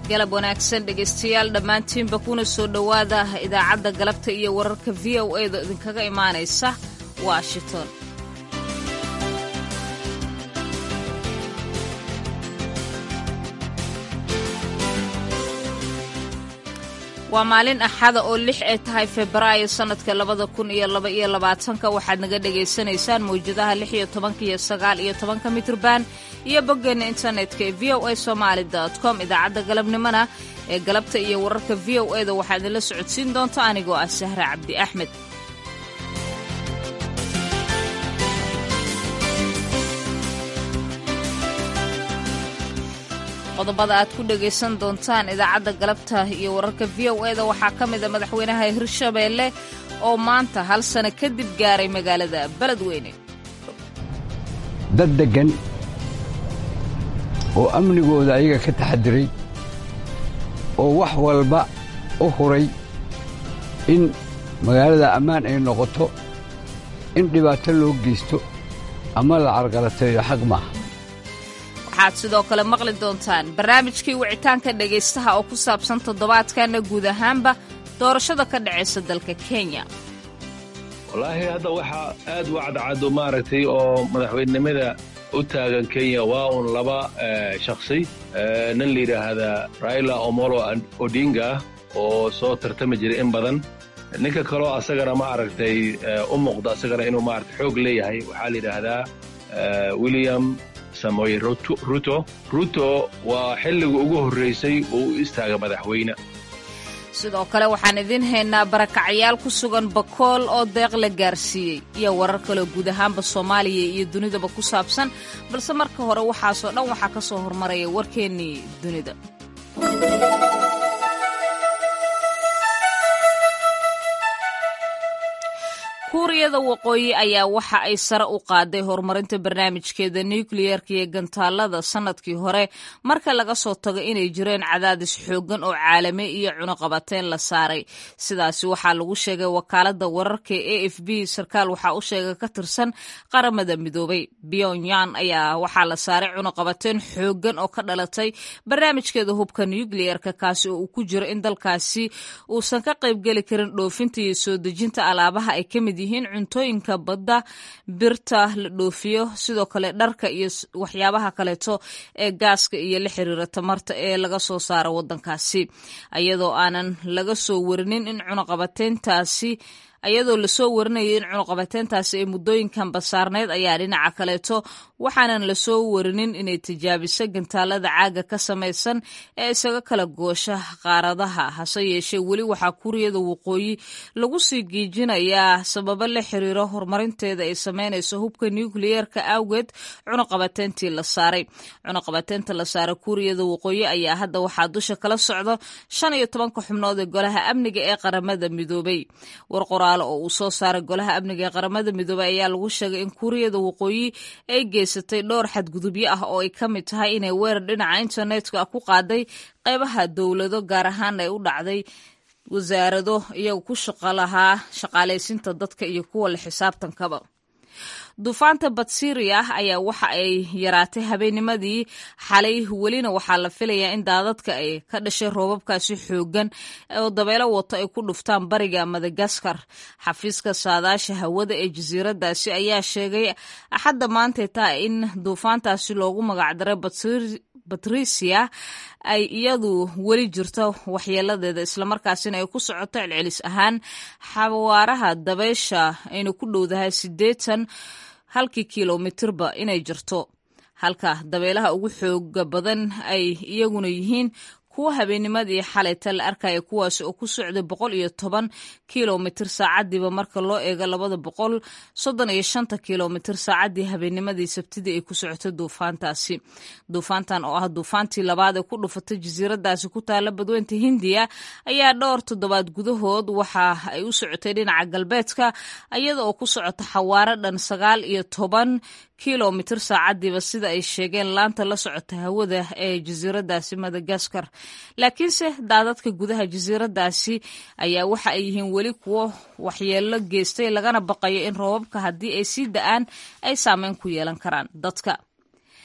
galab wanaagsan dhegaystayaal dhammaantiinba kuna soo dhowaada idaacadda galabta iyo wararka v o e da idinkaga imaanaysa washington waa maalin axada oo lix ay tahay febraayo sannadka labada kun iyo laba iyo labaatanka waxaad naga dhagaysanaysaan mawjadaha lix iyo tobanka iyo sagaal iyo tobanka mitrban iyo boggeenna internetka ee v o a somaali com idaacadda galabnimona ee galabta iyo wararka v o e da waxaa idinla socodsiin doonta anigoo ah sahra cabdi axmed qodobada aad ku dhagaysan doontaan idaacadda galabta iyo wararka v o e da waxaa ka mida madaxweynaha hirshabeelle oo maanta hal sano kadib gaaray magaalada beledweyne dad deggan oo amnigooda ayaga ka taxadiray oo wax walba u huray in magaalada ammaan ay noqoto in dhibaato loo geysto ama la carqalateeyo xaq maaha waxaad sidoo kale maqli doontaan barnaamijkii wicitaanka dhegaystaha oo ku saabsan toddobaadkanna guud ahaanba doorashada ka dhacaysa dalka kenya wallaahi hadda waxaa aad u cadcado maaragtay oo madaxweynenimada u taagan kenya waa un laba shakhsi nin la yidhaahdaa raila omolo odinga oo soo tartami jiray in badan ninka kaloo asagana ma aragtay u muuqda asagana inuu maaragtay xoog leeyahay waxaa la yidhaahdaa william samoye ruto ruto waa xilliga ugu horraysay uu u istaaga madaxweyne sidoo kale waxaan idiin haynaa barakacayaal ku sugan bakool oo deeq la gaarsiiyey iyo warar kaleo guud ahaanba soomaaliya iyo dunidaba ku saabsan balse marka hore waxaasoo dhan waxaa ka soo hormaraya warkeennii dunida kuuriyada waqooyi ayaa waxa ay sare u qaaday horumarinta barnaamijkeeda nukliyeerka iyo gantaalada sannadkii hore marka laga soo tago inay jireen cadaadis xooggan oo caalami iyo cunuqabateyn la saaray sidaasi waxaa lagu sheegay wakaalada wararka e f b sarkaal waxaa u sheegay ka tirsan qaramada midoobay pyongyang ayaa waxaa la saaray cunuqabateyn xooggan oo ka dhalatay barnaamijkeeda hubka nukliyeerka kaasi oo uu ku jiro in dalkaasi uusan ka qaybgeli karin dhoofinta iyo soo dejinta alaabaha ay ka mid yihiin cuntooyinka badda birta la dhoofiyo sidoo kale dharka iyo waxyaabaha kaleeto ee gaaska iyo la xiriira tamarta ee laga soo saaro wadankaasi iyadoo aanan laga soo warinin in cunuqabateyntaasi iyadoo lasoo warinayay in cunuqabateyntaasi ay muddooyinkan basaarneyd ayaa dhinaca kaleeto waxaanan lasoo warinin inay tijaabiso gantaalada caaga ka samaysan ee isaga kala goosha qaaradaha hase yeeshee weli waxaa kuuriyada waqooyi lagu sii giijinayaa sababo la xiriiro horumarinteeda ay sameynayso hubka nukliyeerka awgeed cunuqabateyntii la saaray cunuqabateynta la saaray kuuriyada waqooyi ayaa hadda waxaa dusha kala socda shan iyo tobanka xubnood ee golaha amniga ee qaramada midoobay oo uu soo saaray golaha amniga ee qaramada midoobey ayaa lagu sheegay in kuuriyada waqooyi ay geysatay dhowr xadgudubyo ah oo ay ka mid tahay inay weerar dhinaca internetka ku qaaday qaybaha dowlado gaar ahaan ay u dhacday wasaarado iyaga ku shaqo lahaa shaqaalaysiinta dadka iyo kuwa la xisaabtankaba duufaanta batsiria ayaa waxa ay yaraatay habeennimadii xalay welina waxaa la filayaa in daadadka ay ka dhashay roobabkaasi xoogan oo dabeelo wato ay ku dhuftaan bariga madagaskar xafiiska saadaasha hawada ee jasiiradaasi ayaa sheegay axadda maantay tahay in duufaantaasi loogu magacdaray batrisia ay iyadu weli jirto waxyeeladeeda islamarkaasina ay ku socoto celcelis ahaan xawaaraha dabeysha ayna ku dhowdahay siddeetan halkii kilomitirba inay jirto halka dabeelaha ugu xooga badan ay iyaguna yihiin kuwa habeennimadii xalayta la arkaya kuwaasi oo ku socday boqol iyo toban kilomitir saacadiiba marka loo eego labada boqol soddon iyo shanta kilomitir saacadii habeennimadii sabtidii ay ku socotay duufaantaasi duufaantan oo ah duufaantii labaad ee ku dhufatay jasiiradaasi ku taala badweynta hindiya ayaa dhowr toddobaad gudahood waxa ay u socotay dhinaca galbeedka iyada oo ku socota xawaaro dhan sagaal iyo toban kilomitir saacadiiba sida ay sheegeen laanta la socota hawada ee jasiiradaasi madagaskar laakiinse daadadka gudaha jasiiradaasi ayaa waxa ay yihiin weli kuwo waxyeelo geystay lagana baqayo in roobabka haddii ay sii da-aan ay saameyn ku yeelan karaan dadka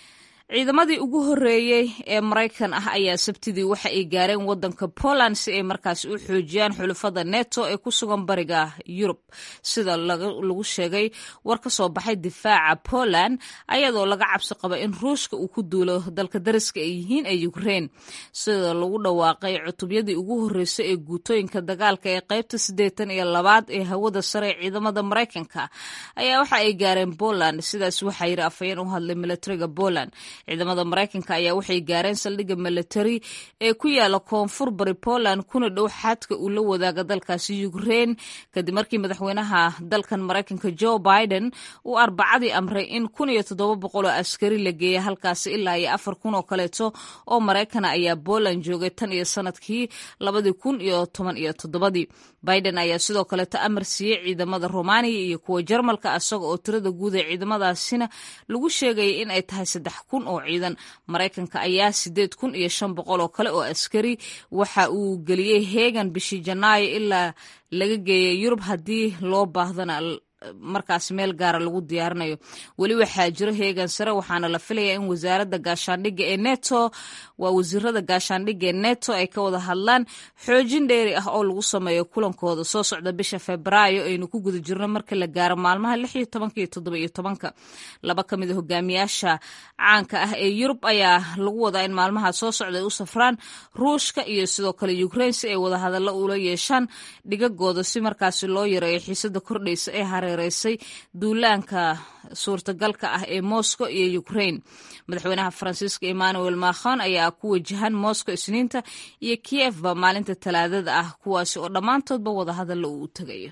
ciidamadii ugu horreeyey ee maraykan ah ayaa sabtidii waxa ay gaareen waddanka poland si ay markaas u xoojiyaan xulufada neto ee ku sugan bariga yurub sida lagu sheegay war ka soo baxay difaaca poland ayadoo laga cabsi qaba in ruushka uu ku duulo dalka dariska ay yihiin ee ukrein sida lagu dhawaaqay cutubyadii ugu horreysay ee guutooyinka dagaalka ee qaybta siddeetan iyo labaad ee hawada sare ee ciidamada maraykanka ayaa waxa ay gaareen poland sidaas waxaa yidhi afhayeen u hadlay militariga poland ciidamada maraykanka ayaa waxay gaareen saldhigga militari ee ku yaala koonfur bari poland kuna dhow xadka uu la wadaaga dalkaasi ukrein kadib markii madaxweynaha dalkan maraykanka joe biden uu arbacadii amray in kun iyo toddoba boqol oo askari la geeya halkaasi ilaa iyo afar kun oo kaleeto oo maraykana ayaa poland joogay tan iyo sanadkii labadii kun iyo toban iyo toddobadii biden ayaa sidoo kaleeto amar siiyey ciidamada romaniya iyo kuwa jarmalka isaga oo tirada guud ee ciidamadaasina lagu sheegayay in ay tahay saddex kun oo ciidan maraykanka ayaa sideed kun iyo shan boqol oo kale oo askari waxa uu geliyey heegan bishii janaayo ilaa laga geeyay yurub haddii loo baahdana markaas meel gaara lagu diyaarinayo weli waxaa jiro heegan sare waxaana la filayaa in wasaaradda gaashaandhigga ee neto waa wasiirada gaashaandhigga ee neto ay ka wada hadlaan xoojin dheeri ah oo lagu sameeyo kulankooda soo socda bisha febraayo aynu ku guda jirno marka la gaaro maalmaha lix iyo tobanka iyo toddoba iyo tobanka laba ka mid a hogaamiyaasha caanka ah ee yurub ayaa lagu wadaa in maalmaha soo socda ay u safraan ruushka iyo sidoo kale ukrain si ay wadahadallo ula yeeshaan dhigagooda si markaasi loo yareeyo xiisada kordhaysa ee hareereysay duulaanka suurtagalka ah ee moscow iyo ukrain madaxweynaha faransiiska emmanuel macron ayaa ku wajahan moscow isniinta iyo kiyefba maalinta talaadada ah kuwaasi oo dhammaantoodba wadahadallo uu u tegayo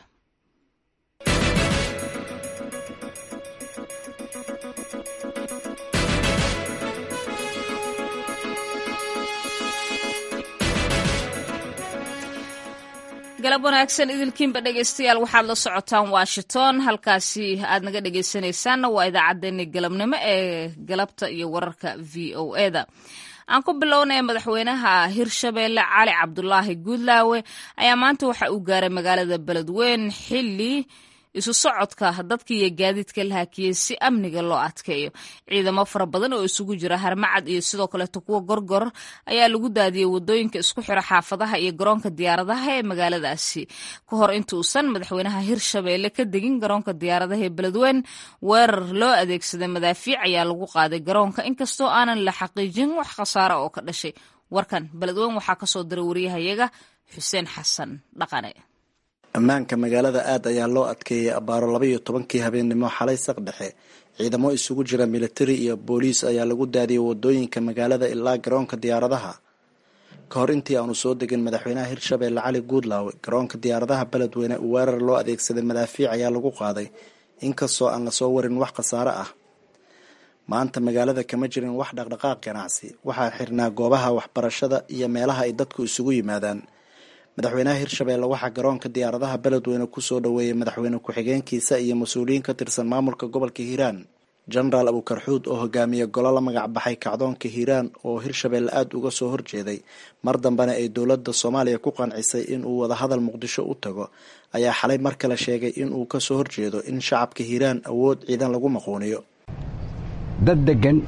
galab wanaagsan idilkiinba dhegeystayaal waxaad la socotaan washington halkaasi aad naga dhegeysanaysaanna waa idaacaddeenni galabnimo ee galabta iyo wararka v o eda aan ku bilownaya madaxweynaha hirshabeelle cali cabdulaahi guudlaawe ayaa maanta waxa uu gaaray magaalada beledweyn xilli isu socodka dadka iyo gaadiidka la hakiyey si amniga loo adkeeyo ciidamo fara badan oo isugu jira harmacad iyo sidoo kaleeto kuwa gorgor ayaa lagu daadiyey wadooyinka isku xira xaafadaha iyo garoonka diyaaradaha ee magaaladaasi ka hor intuusan madaxweynaha hirshabeelle ka degin garoonka diyaaradaha ee beledweyn weerar loo adeegsaday madaafiic ayaa lagu qaaday garoonka inkastoo aanan la xaqiijin wax khasaara oo ka dhashay warkan beledweyn waxaa kasoo diray wariyahayaga xuseen xasan dhaqane ammaanka magaalada aad ayaa loo adkeeyey abbaaro laba iyo tobankii habeennimo xalay saq dhexe ciidamo isugu jira militari iyo booliis ayaa lagu daadiyey wadooyinka magaalada ilaa garoonka diyaaradaha ka hor intii aanu soo degin madaxweynaha hirshabeelle cali guudlaawe garoonka diyaaradaha beledweyne uu weerar loo adeegsaday madaafiic ayaa lagu qaaday inkastoo aan lasoo warin wax khasaare ah maanta magaalada kama jirin wax dhaqdhaqaaq ganacsi waxaa xirnaa goobaha waxbarashada iyo meelaha ay dadku isugu yimaadaan madaxweynaha hirshabeelle waxaa garoonka diyaaradaha beledweyne kusoo dhoweeyey madaxweyne ku-xigeenkiisa iyo mas-uuliyiin ka tirsan maamulka gobolka hiiraan jenaraal abukarxuud oo hogaamiye golo la magac baxay kacdoonka hiiraan oo hirshabeelle aada uga soo horjeeday mar dambena ay dowladda soomaaliya ku qancisay inuu wadahadal muqdisho u tago ayaa xalay mar kale sheegay inuu kasoo horjeedo in shacabka hiiraan awood ciidan lagu maquuniyo dad degan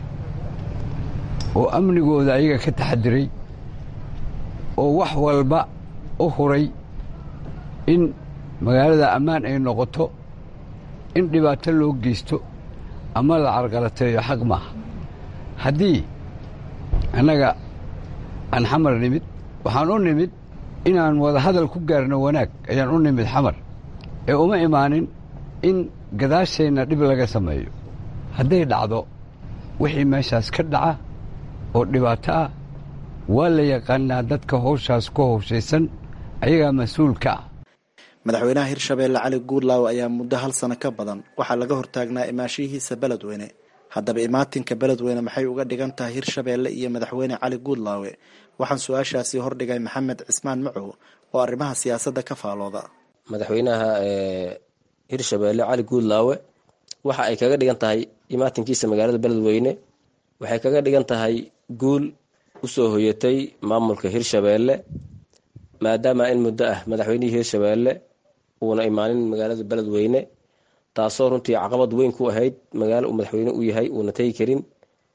oo amnigooda ayaga ka taxadiray oo wax walba u huray in magaalada ammaan ay noqoto in dhibaato loo geysto ama la carqalateeyo xaq maaha haddii annaga aan xamar nimid waxaan u nimid inaan wadahadal ku gaarno wanaag ayaan u nimid xamar ee uma imaanin in gadaasheenna dhib laga sameeyo hadday dhacdo wixii meeshaas ka dhaca oo dhibaato ah waa la yaqaanaa dadka howshaas ku howshaysan ayagaa mas-uulka ah madaxweynaha hirshabeelle cali guudlaawe ayaa muddo hal sano ka badan waxaa laga hortaagnaa imaashihiisa beledweyne haddaba imaatinka beledweyne maxay uga dhigan tahay hirshabeelle iyo madaxweyne cali guudlaawe waxaan su-aashaasi hordhigay maxamed cismaan macow oo arrimaha siyaasadda ka faalooda madaxweynaha hirshabeelle cali guudlaawe waxa ay kaga dhigan tahay imaatinkiisa magaalada beledweyne waxay kaga dhigan tahay guul usoo hoyatay maamulka hirshabeelle maadaama in muddo ah madaxweynihii hirshabeelle uuna imaanin magaalada beledweyne taasoo runtii caqabad weyn ku ahayd magaalo uu madaxweyne u yahay uuna tegi karin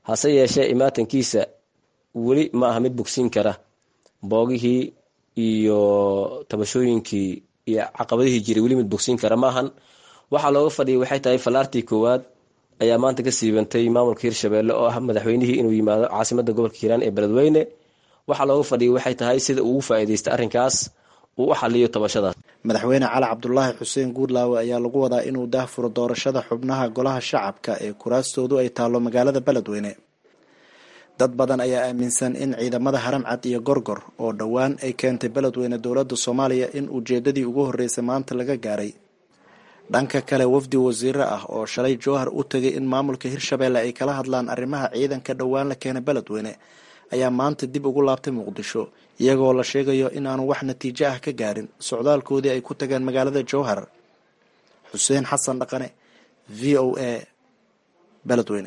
hase yeeshee imaatankiisa weli ma aha mid bogsiin kara boogihii iyo tabashooyinkii iyo caqabadihii jiray weli mid bogsiin kara maahan waxaa looga fadhiyay waxay tahay fallaartii koowaad ayaa maanta ka siibantay maamulka hirshabeelle oo ah madaxweynihii inuu yimaado caasimada gobolka hiiraan ee beledweyne waxaa looga fadhiyay waxay tahay sida ugu faa'iidaysta arrinkaas uu u xaliyo tabashadaas madaxweyne cali cabdulaahi xuseen guudlaawe ayaa lagu wadaa inuu daahfuro doorashada xubnaha golaha shacabka ee kuraastoodu ay taallo magaalada beledweyne dad badan ayaa aaminsan in ciidamada haramcad iyo gorgor oo dhowaan ay keentay beledweyne dowladda soomaaliya in ujeeddadii ugu horreysay maanta laga gaaray dhanka kale wafdi wasiiro ah oo shalay jowhar u tegay in maamulka hirshabeelle ay kala hadlaan arrimaha ciidanka dhowaan la keenay beledweyne ayaa maanta dib ugu laabtay muqdisho iyagoo la sheegayo in aanu wax natiijo ah ka gaarin socdaalkoodii ay ku tageen magaalada jowhar xuseen xasan dhaqane v o a beledweyne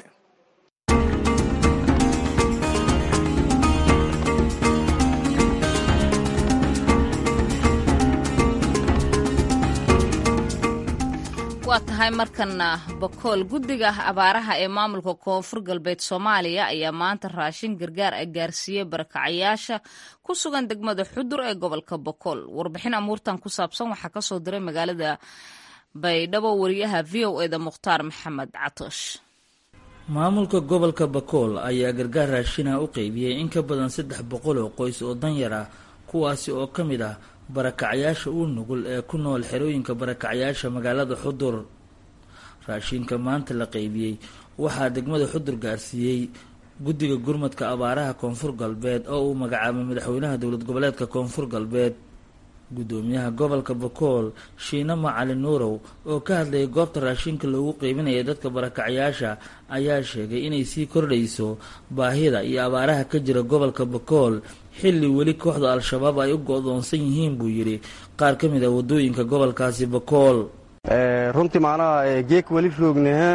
waa tahay markana bakool guddiga abaaraha ee maamulka koonfur galbeed soomaaliya ayaa maanta raashin gargaar ah gaarsiiyey barakacayaasha ku sugan degmada xudur ee gobolka bakool warbixin amuurtan ku saabsan waxaa kasoo diray magaalada baydhabo wariyaha v o eda mukhtaar maxamed catoosh maamulka gobolka bakool ayaa gargaar raashina u qeybiyey in ka badan saddex boqol oo qoys oo danyar ah kuwaasi oo ka mid ah barakacayaasha uu nugul ee ku nool xerooyinka barakacayaasha magaalada xudur raashinka maanta la qeybiyey waxaa degmada xudur gaarsiiyey guddiga gurmadka abaaraha koonfur galbeed oo uu magacaabay madaxweynaha dowlad goboleedka koonfur galbeed guddoomiyaha gobolka bakool shiina macalin nuurow oo ka hadlayay goobta raashinka loogu qeybinaya dadka barakacayaasha ayaa sheegay inay sii kordhayso baahida iyo abaaraha ka jira gobolka bakool xilli weli kooxda al-shabaab ay u go-doonsan yihiin buu yidhi qaar ka mid a waddooyinka gobolkaasi bakool runtii macnaha geek weli roognaha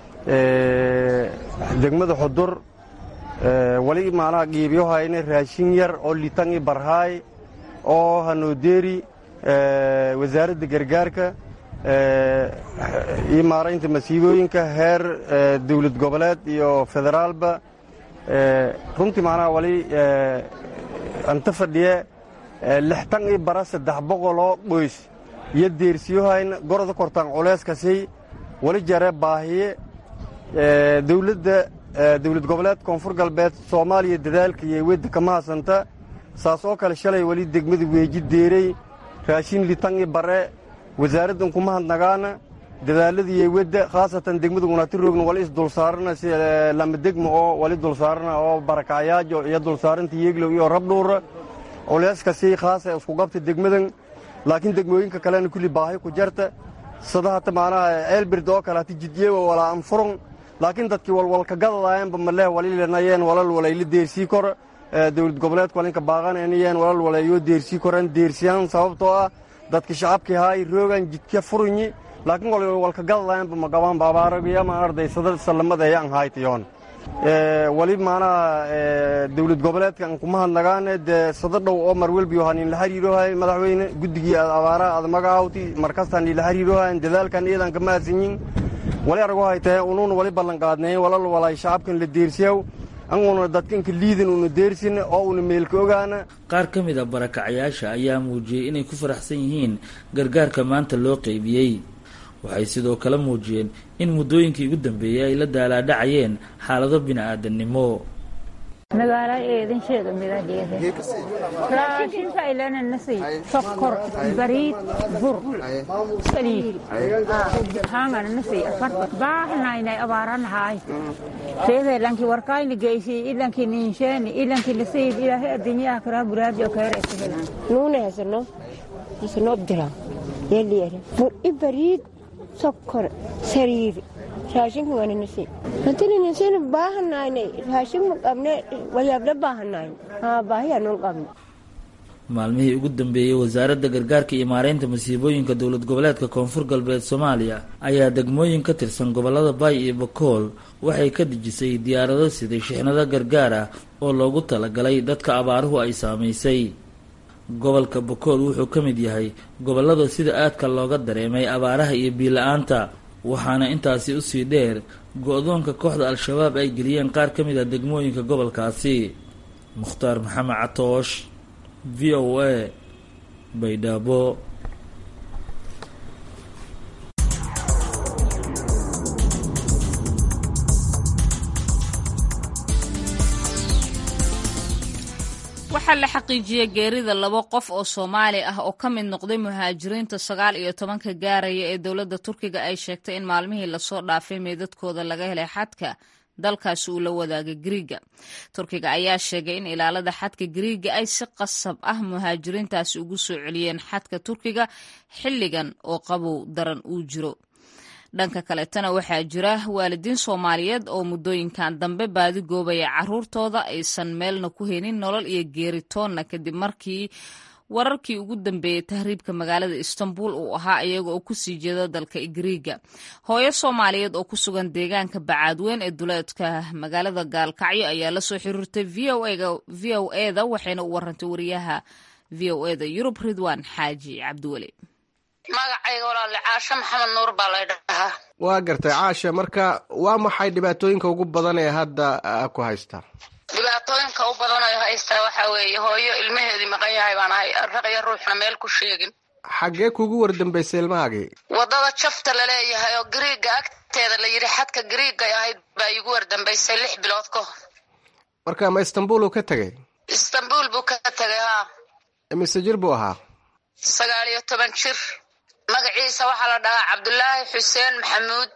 degmada xudur wali macnaha qiibyohayna raashin yar oo litan i barhaay oo hanoodeeri wasaaradda gargaarka iyo maaraynta masiibooyinka heer dowlad goboleed iyo federaalba runtii macnaha wali anta fadhiye lixtan i bara saddex boqoloo qoys iyo deersiyohayna goroda kortaan culeyskasi wali jare baahiye dowladda dowlad goboleed koonfur galbeed soomaaliya dadaalka iyo wedda kama hasanta saas oo kale shalay weli degmada weeji deerey raashin litan i bare wasaaraddan kuma hadnagaana dadaaladiiyo wedda khaasatan degmada gunaati roogna wali isdulsaarana si lama degma oo wali dulsaarana oo barakacayaajo iyo dulsaaranta yeeglow iyo rabdhuura culeyskasi khaasa isku qabta degmadan laakiin degmooyinka kalena kulli baahi ku jarta sida hata macnaha ceelbird oo kale hata jidyeewa walaa anfurun laakiin dadkii walwalka gadadayanba maleh walilanayeen walal walayla deersii kor dowlad goboleedka walinka baaqanayeen walal walayo deersii koran deersiyaan sababtoo ah dadka shacabkii haay roogan jidka furunyi laakiin walka gadadayanba magabaan baabaaragiyama ardaysada sallamada ayaan haytayoon wali maanaha dowlad goboleedka aan kuma hadnagaane dee sada dhow oo marwelbiyo hanin la xiriirohay madaxweyne guddigii abaaraha aad magacaawti markastaan ila xiriirohayn dadaalkan iyadan kama hadsanyin wali argo haytahe unuuna wali ballanqaadnay walal walay shacabkan la deersiyaw anguna dadkanka liidan una deersin oo una meelka ogaana qaar ka mid a barakacayaasha ayaa muujiyey inay ku faraxsan yihiin gargaarka maanta loo qeybiyey waxay sidoo kale muujiyeen in muddooyinkii ugu dambeeyey ay la daalaadhacayeen xaalado bini-aadannimo magaala eedansheeda midadheede raashinka ilananasi sokor bariid bur saliid hangananasi afarta baahnaynay abaaranahaay reede lanki warkayni geysi ilanki ninsheeni ilanki nasiib ilaahay adduunyaha karaa buraajo keere isahela nuune hasano hasano abdira yeliere bur i bariid sokor sariir raashinka wananasi hantininasina baahanayne raashinka qabne wayaabla baahanayn haa baahiyanun qabne maalmihii ugu dambeeyey wasaaradda gargaarka iyo maareynta masiibooyinka dowlad goboleedka koonfur galbeed soomaaliya ayaa degmooyin ka tirsan gobolada baay iyo bakool waxay ka dejisay diyaarado siday shixnado gargaar ah oo loogu talagalay dadka abaaruhu ay saamaysay gobolka bakool wuxuu ka mid yahay gobollada sida aadka looga dareemay abaaraha iyo biila-aanta waxaana intaasi usii dheer go-doonka kooxda al-shabaab ay geliyeen qaar ka mid a degmooyinka gobolkaasi mukhtaar maxamed catoosh v o a baydhabo waxaa la xaqiijiyey geerida laba qof oo soomaali ah oo ka mid noqday muhaajiriinta sagaal iyo tobanka gaaraya ee dowladda turkiga ay sheegtay in maalmihii lasoo dhaafay meedadkooda laga helay xadka dalkaasi uu la wadaagay gariiga turkiga ayaa sheegay in ilaalada xadka gariiga ay si qasab ah muhaajiriintaasi ugu soo celiyeen xadka turkiga xilligan oo qabow daran uu jiro dhanka kaletana waxaa jira waalidiin soomaaliyeed oo muddooyinkan dambe baadi goobaya caruurtooda aysan meelna ku haynin nolol iyo geeritoonna kadib markii wararkii ugu dambeeyey tahriibka magaalada istanbul uu ahaa iyaga oo kusii jeeda dalka gariiga hooyo soomaaliyeed oo ku sugan deegaanka bacaadweyn ee duleedka magaalada gaalkacyo ayaa lasoo xiriirtay v o eda waxayna u warantay wariyaha v o eda yurub ridwan xaaji cabdiweli magacayga walaale caashe maxamed nuur baa lay dhahaa waa gartay caashe marka waa maxay dhibaatooyinka ugu badan ee hadda ku haysta dhibaatooyinka u badan ee haystaa waxaa weeye hooyo ilmaheedii maqan yahay baan ahay raqyo ruuxna meel ku sheegin xaggee kuugu wardambaysay ilmahaagii waddada jafta laleeyahay oo gariiga agteeda la yidhi xadka gariigay ahayd baa iigu wardambaysay lix bilood ka hor marka ma istanbul uu ka tegey istanbul buu ka tegay haa mise jir buu ahaa sagaal iyo toban jir magaciisa waxaa la dhahaa cabdulaahi xuseen maxamuud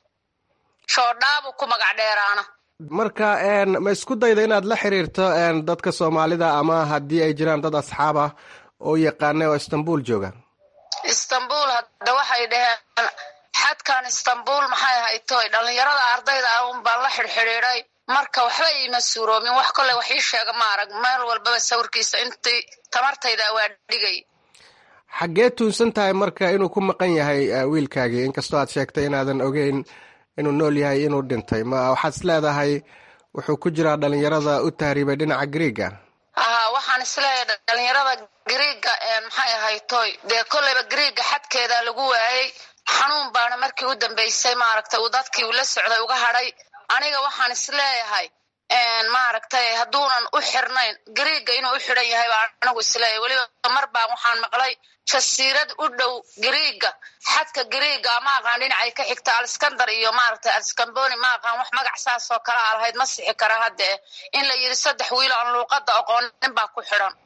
shoodhaabuu ku magac dheeraana marka ma isku dayda inaad la xiriirto dadka soomaalida ama haddii ay jiraan dad asxaab ah oo yaqaana oo istanbul jooga istanbul hadda waxay dhaheen xadkan istanbul maxay haytoy dhallinyarada ardayda ah un baan la xidhxidhiiday marka waxba iima suuroomin wax kolley wax ii sheega ma arag meel walbaba sawirkiisa intii tamartayda waa dhigay xaggee tuunsan tahay marka inuu ku maqan yahay wiilkaagii inkastoo aad sheegtay inaadan ogeyn inuu nool yahay inuu dhintay ma waxaad is leedahay wuxuu ku jiraa dhalinyarada u tahriibay dhinaca gariiga haa waxaan isleeyahay dhalinyarada gariiga maxay ahaytoy dee kolleyba gariiga xadkeeda lagu waayey xanuun baana markii u dambeysay maaragtay uu dadkii ula socday uga hadhay aniga waxaan isleeyahay maaragtay hadduunan u xirnayn gariiga inuu u xidhan yahay baa anigu isleeyahay weliba mar baan waxaan maqlay jasiirad u dhow gariiga xadka gariiga ma aqaan dhinacay ka xigta alskandar iyo maaragtay alskamboni ma aqaan wax magac saas oo kale a lahayd ma sixi kara haddee in la yidhi saddex wiilo aan luuqadda aqoonin baa ku xidhan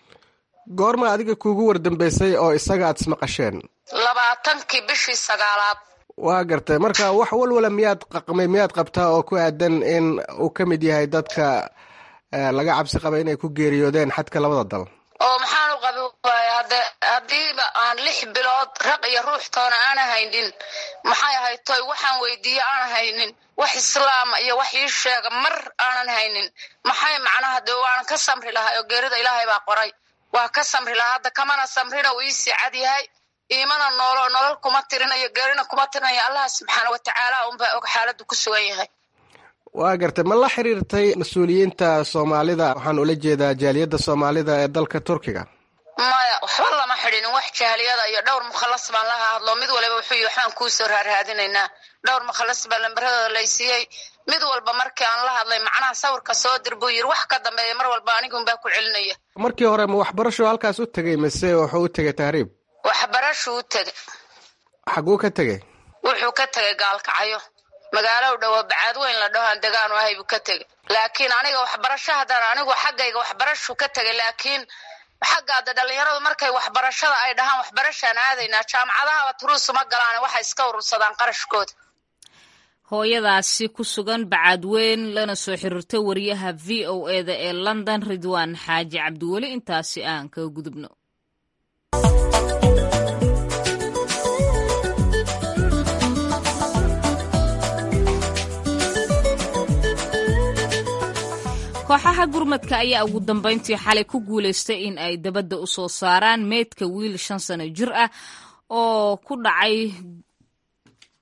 goorma adiga kuugu wardambeysay oo isaga aad ismaqasheen labaatankii bishii sagaalaad waa gartay marka wax walwala miyaad qaqmay miyaad qabtaa oo ku aadan in uu ka mid yahay dadka laga cabsi qaba inay ku geeriyoodeen xadka labada dal oo maxaan u qabi waaya hade haddiiba aan lix bilood raq iyo ruux toona aana haynin maxay ahayd toy waxaan weydiiye aanan haynin wax islaama iyo wax ii sheega mar aanan haynin maxay macnaha dee waanan ka samri lahay oo geerida ilaahay baa qoray waa ka samri lahaa hadda kamana samrina uu iisii cad yahay iimana noolo nolol kuma tirinayo geerina kuma tirinayo allah subxaana watacaala unbaa og xaaladdu ku sugan yahay waa gartay ma la xiriirtay mas-uuliyiinta soomaalida waxaan ula jeedaa jaaliyadda soomaalida ee dalka turkiga maya waxba lama xidhinin wax jaaliyada iyo dhowr mukhalas baan la hadlo mid waliba wuxuu yii waxbaan kuusoo raarraadinaynaa dhowr mukhalas baa lambaradooda laysiiyey mid walba markii aan la hadlay macnaha sawirka soo dir buu yiri wax ka dambeeya mar walba anigunbaa ku celinaya markii hore ma waxbarasho halkaas u tegay mise wuxuu u tegay tahriib waxbarashuu u tegay xaguu ka tegey wuxuu ka tegay gaalkacyo magaalo u dhowo bacaad weyn la dhaho aan degaanu ahay buu ka tegey laakiin aniga waxbarasho haddana anigu xaggayga waxbarashuu ka tegay laakiin xaggaada dhalinyaradu markay waxbarashada ay dhahaan waxbarashaan aadaynaa jaamacadahaba turuusuma galaan waxay iska urursadaan qarashkooda hooyadaasi ku sugan bacaadweyn lana soo xiriirtay wariyaha v o eda ee london ridwaan xaaji cabdiweli intaasi aan kaga gudubno kooxaha gurmadka ayaa ugu dambeyntii xalay ku guulaystay in ay dabadda u soo saaraan meydka wiil shan sano jir ah oo ku dhacay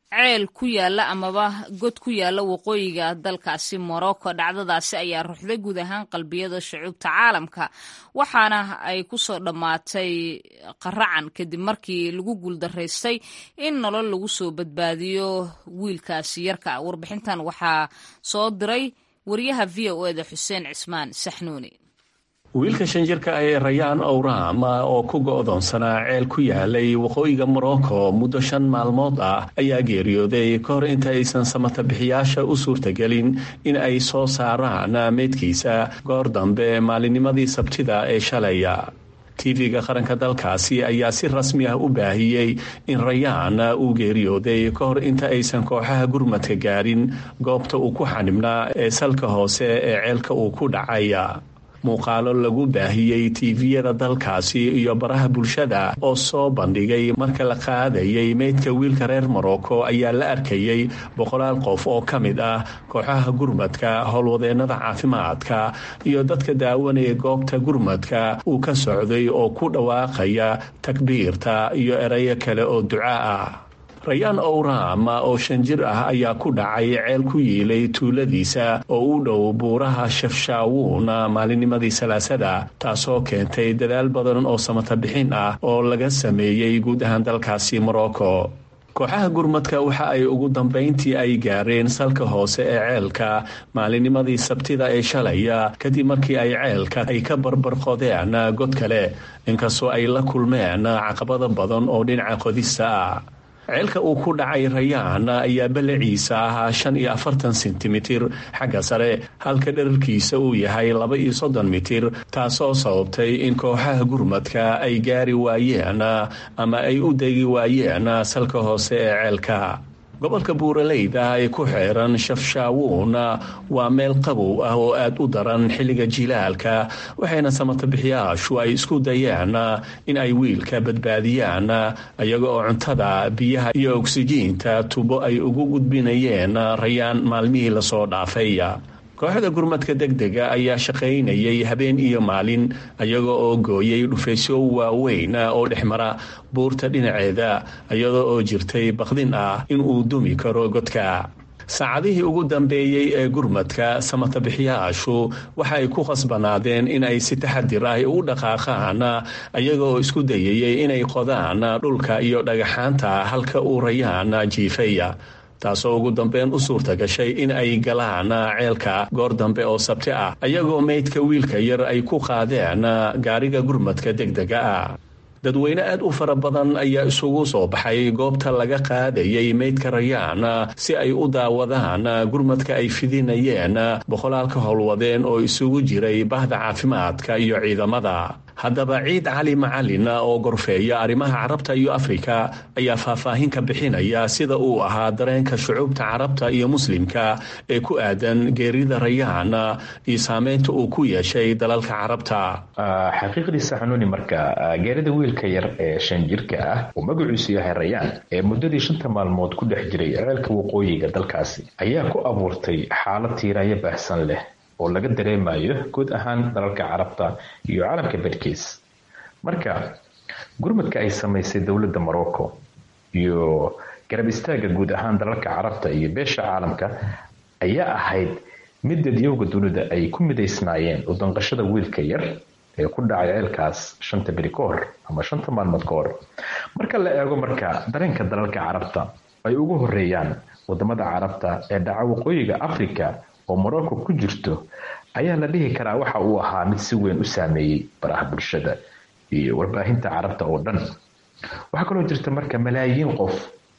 ceel ku yaala amaba god ku yaala waqooyiga dalkaasi morocco dhacdadaasi ayaa ruxday guud ahaan qalbiyada shucuubta caalamka waxaana ay ku soo dhammaatay qaracan kadib markii lagu guuldaraystay in nolol lagu soo badbaadiyo wiilkaasi yarka warbixintan waxaa soo diray wariyaha v o eda xuseen cismaan saxnuuni wiilka shan jirka ah ee rayaan owraam oo ku go'doonsanaa ceel ku yaalay waqooyiga morocco muddo shan maalmood ah ayaa geeriyooday ka hor inta aysan samatabixiyaasha u suurtagelin in ay soo saaraan meydkiisa goor dambe maalinnimadii sabtida ee shalaya tv-ga qaranka dalkaasi ayaa si rasmi ah u baahiyey in rayaan uu geeriyooday ka hor inta aysan kooxaha gurmadka gaarin goobta uu ku xanibnaa ee salka hoose ee ceelka uu ku dhacay muuqaalo lagu baahiyey tiiviyada dalkaasi iyo baraha bulshada oo soo bandhigay marka la qaadayay meydka wiilka reer morocco ayaa la arkayey boqolaal qof oo ka mid ah kooxaha gurmadka howlwadeennada caafimaadka iyo dadka daawanaya goobta gurmadka uu ka socday oo ku dhawaaqaya takbiirta iyo erayo kale oo duca ah rayaan owraam oo shan jir ah ayaa ku dhacay ceel ku yiilay tuuladiisa oo u dhow buuraha shafshaawuun maalinnimadii salaasada taasoo keentay dadaal badan oo samatabixin ah oo laga sameeyey guud ahaan dalkaasi morocco kooxaha gurmadka waxa ay ugu dambayntii ay gaareen salka hoose ee ceelka maalinnimadii sabtida ee shalaya kadib markii ay ceelka ay ka barbarqodeen god kale inkastoo ay la kulmeen caqabada badan oo dhinaca qodista ah ceelka uu ku dhacay rayaan ayaa ballaciisa ahaa shan iyo afartan sentimitir xagga sare halka dherarkiisa uu yahay laba iyo soddon mitir taasoo sababtay in kooxaha gurmadka ay gaari waayeen ama ay u degi waayeen salka hoose ee ceelka gobolka buuraleyda ee ku xeeran shafshaawuun waa meel qabow ah oo aad u daran xilliga jilaalka waxayna samatabixiyaashu ay isku dayeen in ay wiilka badbaadiyaan iyaga oo cuntada biyaha iyo ogsijiinta tubo ay ugu gudbinayeen rayaan maalmihii lasoo dhaafay kooxda gurmadka degdega ayaa shaqaynayay habeen iyo maalin iyaga oo gooyay dhufaysyo waaweyn oo dhexmara buurta dhinaceeda iyada oo jirtay bakdin ah in uu dumi karo godka saacadihii ugu dambeeyey ee gurmadka samatabixiyaashu waxa ay ku khasbanaadeen in ay si taxadir ah u dhaqaaqaan iyaga oo isku dayayay inay qodaan dhulka iyo dhagaxaanta halka uu rayaan jiifaya taasoo ugu dambeyn u suurta gashay in ay galaan ceelka goor dambe oo sabti ah ayagoo meydka wiilka yar ay ku qaadeen gaariga gurmadka degdega ah dadweyne aad u fara badan ayaa isugu soo baxay goobta laga qaadayay meydka rayaan si ay u daawadaan gurmadka ay fidinayeen boqolaalka howlwadeen oo isugu jiray bahda caafimaadka iyo ciidamada haddaba ciid cali macalin oo gorfeeya arrimaha carabta iyo afrika ayaa faahfaahin ka bixinaya sida uu ahaa dareenka shucuubta carabta iyo muslimka ee ku aadan geerida rayaan iyo saameynta uu ku yeeshay dalalka carabta xaqiiqdiisa xanuuni marka geerida wiilka yar ee shan jirka ah uu magaciisu yahay rayaan ee muddadii shanta maalmood ku dhex jiray ceelka waqooyiga dalkaasi ayaa ku abuurtay xaalad tiiraayo baahsan leh oo laga dareemayo guud ahaan dalalka carabta iyo caalamka bedhkiis marka gurmadka ay samaysay dowladda morocco iyo garab istaagga guud ahaan dalalka carabta iyo beesha caalamka ayaa ahayd mid dadyowga dunida ay ku midaysnaayeen u danqashada wiilka yar ee ku dhacay ceelkaas shanta beri ka hor ama shanta maalmood ka hor marka la eego marka dareenka dalalka carabta ay ugu horeeyaan wadamada carabta ee dhaca waqooyiga africa oo morocco ku jirto ayaa la dhihi karaa waxa uu ahaa mid si weyn u saameeyey baraha bulshada iyo warbaahinta carabta oo dhan waxaa kaloo jirta marka malaayiin qof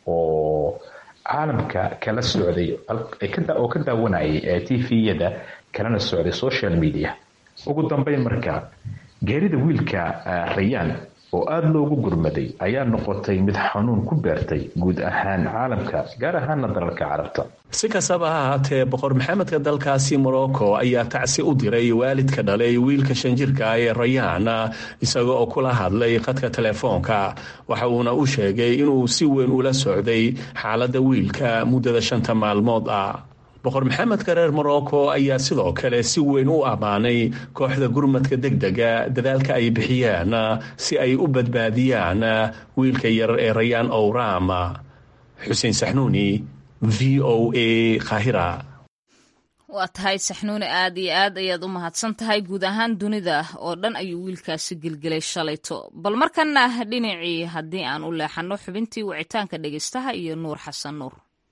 oo caalamka kala socday oo ka daawanayay ee t v-yada kalana socday social media ugu dambeyn marka geerida wiilka rayaan oo aada loogu gurmaday ayaa noqotay mid xanuun ku beertay guud ahaan caalamka gaar ahaana dalalka carabta si kastaba ha ahaatee boqor maxamedka dalkaasi morocco ayaa tacsi u diray waalidka dhalay wiilka shanjirka ee rayaan isaga oo kula hadlay khadka telefoonka waxa uuna u sheegay inuu si weyn ula socday xaaladda wiilka muddada shanta maalmood ah boqor maxamedka reer morocco ayaa sidoo kale si weyn u ammaanay kooxda gurmadka degdega dadaalka ay bixiyeen si ay u badbaadiyaan wiilka yar ee rayaan owram xuseen saxnuuni v o a kahira waa tahay saxnuuni aad iyo aad ayaad u mahadsan tahay guud ahaan dunida oo dhan ayuu wiilkaasi gelgelay shalayto bal markana dhinacii haddii aan u leexanno xubintii wicitaanka dhegeystaha iyo nuur xasan nuur